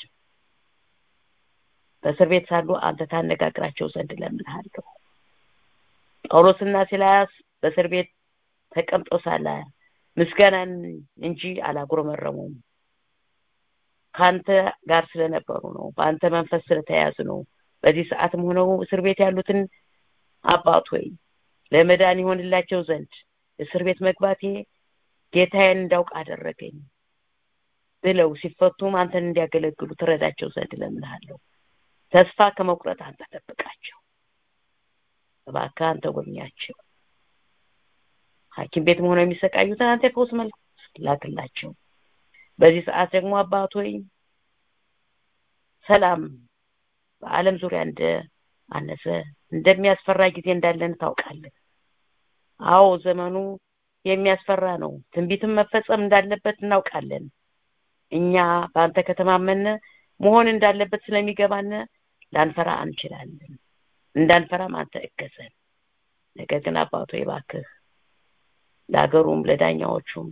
በእስር ቤት ሳሉ አንተ ታነጋግራቸው ዘንድ ለምንሃለሁ ጳውሎስና ሲላስ በእስር ቤት ተቀምጠው ሳለ ምስጋናን እንጂ አላጉረመረሙም ከአንተ ጋር ስለነበሩ ነው በአንተ መንፈስ ስለተያዙ ነው በዚህ ሰዓትም ሆነው እስር ቤት ያሉትን አባት ሆይ ለመዳን ይሆንላቸው ዘንድ እስር ቤት መግባቴ ጌታዬን እንዳውቅ አደረገኝ ብለው ሲፈቱም አንተን እንዲያገለግሉ ትረዳቸው ዘንድ ለምንሃለሁ ተስፋ ከመቁረጥ አንተ ጠብቃቸው እባክህ አንተ ጎብኛቸው ሐኪም ቤት ሆነው የሚሰቃዩትን አንተ የፈውስ መልክ ላክላቸው በዚህ ሰዓት ደግሞ አባቶይ ሰላም በአለም ዙሪያ እንደ አነሰ እንደሚያስፈራ ጊዜ እንዳለን ታውቃለህ አዎ ዘመኑ የሚያስፈራ ነው ትንቢትም መፈጸም እንዳለበት እናውቃለን እኛ በአንተ ከተማመነ መሆን እንዳለበት ስለሚገባን ላንፈራ አንችላለን እንዳንፈራም አንተ እገዘን ነገር ግን አባቶ ይባክህ ለሀገሩም ለዳኛዎቹም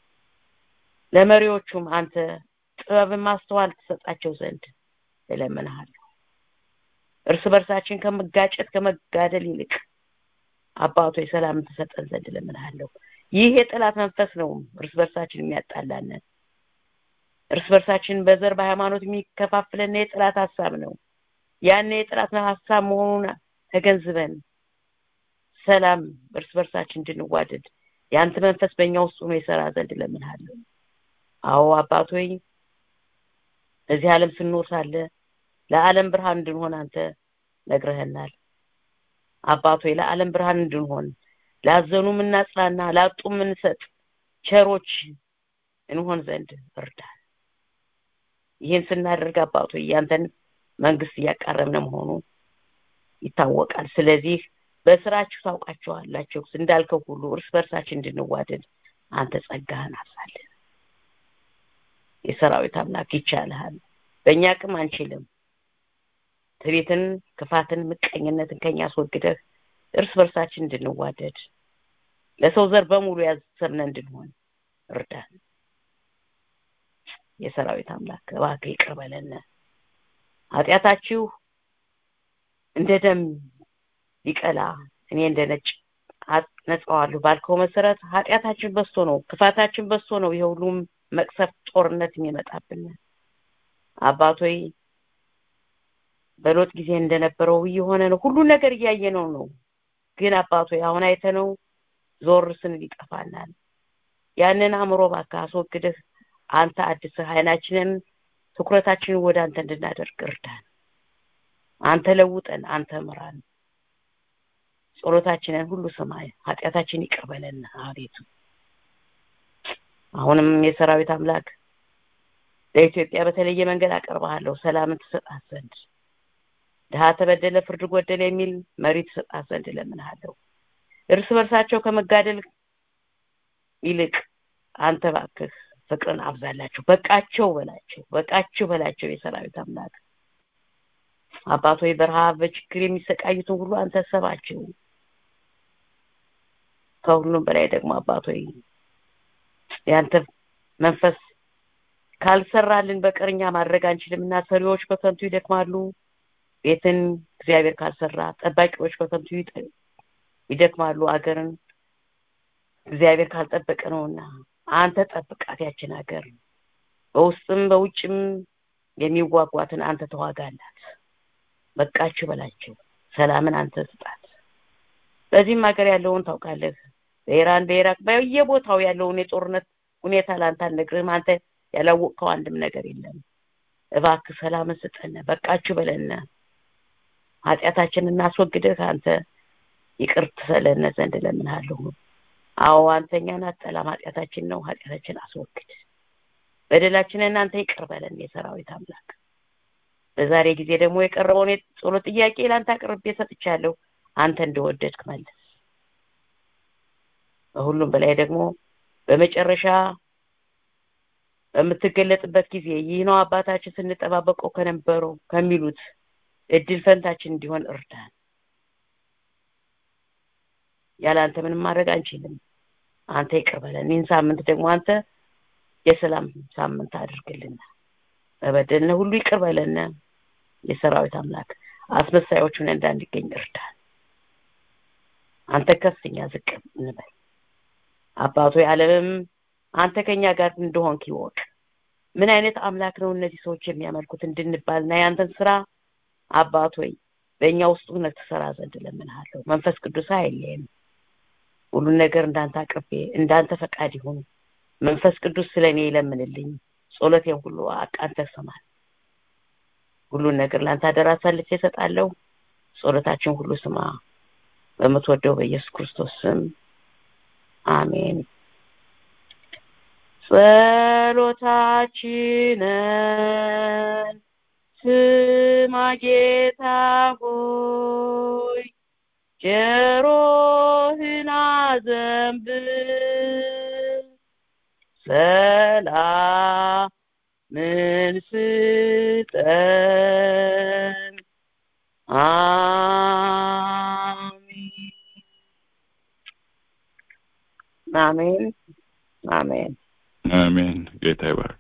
ለመሪዎቹም አንተ ጥበብን ማስተዋል ትሰጣቸው ዘንድ እለምንሃለሁ እርስ በርሳችን ከመጋጨት ከመጋደል ይልቅ አባቶ የሰላም ትሰጠን ዘንድ እለምንሃለሁ ይህ የጠላት መንፈስ ነው እርስ በርሳችን የሚያጣላን እርስ በርሳችን በዘር በሃይማኖት የሚከፋፍለን የጠላት ሀሳብ ነው ያን የጠላት ሀሳብ መሆኑን ተገንዝበን ሰላም እርስ በርሳችን እንድንዋደድ የአንተ መንፈስ በእኛ ውስጥ ሆኖ የሰራ ዘንድ እለምንሃለሁ አዎ አባቶይ እዚህ ዓለም ስንኖር ሳለ ለዓለም ብርሃን እንድንሆን አንተ ነግረህናል አባቶይ ለዓለም ብርሃን እንድንሆን ላዘኑ ምናጽናና ላጡ ምንሰጥ ቸሮች እንሆን ዘንድ እርዳን ይህን ስናደርግ አባቶይ ያንተን መንግስት እያቃረብነ መሆኑ ይታወቃል ስለዚህ በስራችሁ ታውቃቸዋላችሁ እንዳልከው ሁሉ እርስ በርሳችን እንድንዋደድ አንተ ጸጋህን አሳለን የሰራዊት አምላክ ይቻልሃል በእኛ አቅም አንችልም ትቤትን ክፋትን ምቀኝነትን ከኛ አስወግደህ እርስ በርሳችን እንድንዋደድ ለሰው ዘር በሙሉ ያሰብነ እንድንሆን እርዳን የሰራዊት አምላክ እባክህ ይቅር በለን ኃጢአታችሁ እንደ ደም ቢቀላ እኔ እንደ ነጭ ነጻዋለሁ ባልከው መሰረት ኃጢአታችን በስቶ ነው ክፋታችን በስቶ ነው የሁሉም መቅሰፍ ጦርነት የሚመጣብን አባቶይ በሎጥ ጊዜ እንደነበረው እየሆነ ነው ሁሉ ነገር እያየነው ነው ግን አባቶይ አሁን አይተነው ዞር ስንል ይጠፋናል ያንን አእምሮ ባካ አስወግደህ አንተ አድስህ አይናችንን ትኩረታችንን ወደ አንተ እንድናደርግ እርዳን አንተ ለውጠን አንተ ምራን ጸሎታችንን ሁሉ ስማይ ኃጢአታችን ይቀበለን አቤቱ አሁንም የሰራዊት አምላክ ለኢትዮጵያ በተለየ መንገድ አቀርባለሁ ሰላምን ትሰጣት ዘንድ ድሀ ተበደለ ፍርድ ጎደለ የሚል መሪ ትሰጣት ዘንድ እለምንሃለሁ እርስ በርሳቸው ከመጋደል ይልቅ አንተ ባክህ ፍቅርን አብዛላቸው በቃቸው በላቸው በቃቸው በላቸው የሰራዊት አምላክ አባት ሆይ በረሃብ በችግር የሚሰቃዩትን ሁሉ አንተ ሰባቸው ከሁሉም በላይ ደግሞ አባት ሆይ ያንተ መንፈስ ካልሰራልን በቀር እኛ ማድረግ አንችልም እና ሰሪዎች በከንቱ ይደክማሉ ቤትን እግዚአብሔር ካልሰራ ጠባቂዎች በከንቱ ይደክማሉ አገርን እግዚአብሔር ካልጠበቀ ነውና አንተ ጠብቃት ያችን ሀገር በውስጥም በውጭም የሚዋጓትን አንተ ተዋጋላት በቃችሁ በላቸው ሰላምን አንተ ስጣት በዚህም ሀገር ያለውን ታውቃለህ በኢራን በኢራቅ በየቦታው ያለውን የጦርነት ሁኔታ ለአንተ አልነግርህም አንተ ያላወቅከው አንድም ነገር የለም እባክህ ሰላምን ስጠን በቃችሁ በለነ ኃጢአታችንን እናስወግድህ አንተ ይቅር ትሰለነ ዘንድ ለምንሃለሁ አዎ አንተኛን አጠላም ኃጢአታችን ነው ኃጢአታችን አስወግድ በደላችንን እናንተ ይቅር በለን የሰራዊት አምላክ በዛሬ ጊዜ ደግሞ የቀረበውን የጸሎት ጥያቄ ለአንተ አቅርቤ ሰጥቻለሁ አንተ እንደወደድክ መልስ በሁሉም በላይ ደግሞ በመጨረሻ በምትገለጥበት ጊዜ ይህ ነው አባታችን ስንጠባበቀው ከነበረው ከሚሉት እድል ፈንታችን እንዲሆን እርዳን ያለ አንተ ምንም ማድረግ አንችልም አንተ ይቅር በለን ይህን ሳምንት ደግሞ አንተ የሰላም ሳምንት አድርግልና በበደልነ ሁሉ ይቅር በለነ የሰራዊት አምላክ አስመሳዮቹን እንዳንገኝ እርዳን አንተ ከፍኛ ዝቅ እንበል አባቶ ዓለምም አንተ ከኛ ጋር እንደሆንክ ይወቅ ምን አይነት አምላክ ነው እነዚህ ሰዎች የሚያመልኩት እንድንባልና ያንተን ስራ አባት ሆይ በእኛ ውስጥ እውነት ትሰራ ዘንድ ለምንሃለሁ መንፈስ ቅዱስ አይለየም ሁሉን ነገር እንዳንተ አቅርቤ እንዳንተ ፈቃድ ይሁን መንፈስ ቅዱስ ስለ እኔ ይለምንልኝ ጸሎቴን ሁሉ አንተ ስማል ሁሉን ነገር ለአንተ አደራ አሳልፌ እሰጣለሁ ጸሎታችን ሁሉ ስማ በምትወደው በኢየሱስ ክርስቶስ ስም አሜን ጸሎታችንን ስማ ጌታ ሆይ ጆሮህን አዘንብል ሰላምን ስጠን አሜን አሜን አሜን ጌታ ይባርክ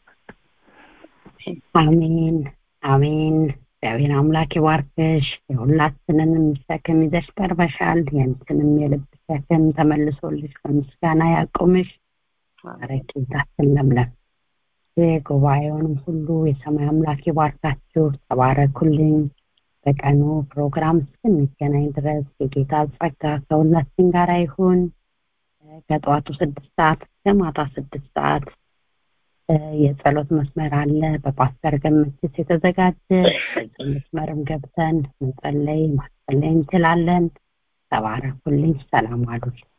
አሜን አሜን እግዚአብሔር አምላክ ይባርክሽ የሁላችንንም ሸክም ይዘሽ ቀርበሻል ያንቺንም የልብ ሸክም ተመልሶልሽ በምስጋና ያቁምሽ ረቂታችን ለምለም ጉባኤውንም ሁሉ የሰማይ አምላክ ይባርካችሁ ተባረኩልኝ በቀኑ ፕሮግራም እስክንገናኝ ድረስ የጌታ ጸጋ ከሁላችን ጋር ይሁን ከጠዋቱ ስድስት ሰዓት እስከ ማታ ስድስት ሰዓት የጸሎት መስመር አለ በፓስተር ገመችስ የተዘጋጀ መስመርም ገብተን መጸለይ ማስጸለይ እንችላለን ተባረኩልኝ ሰላም አሉልኝ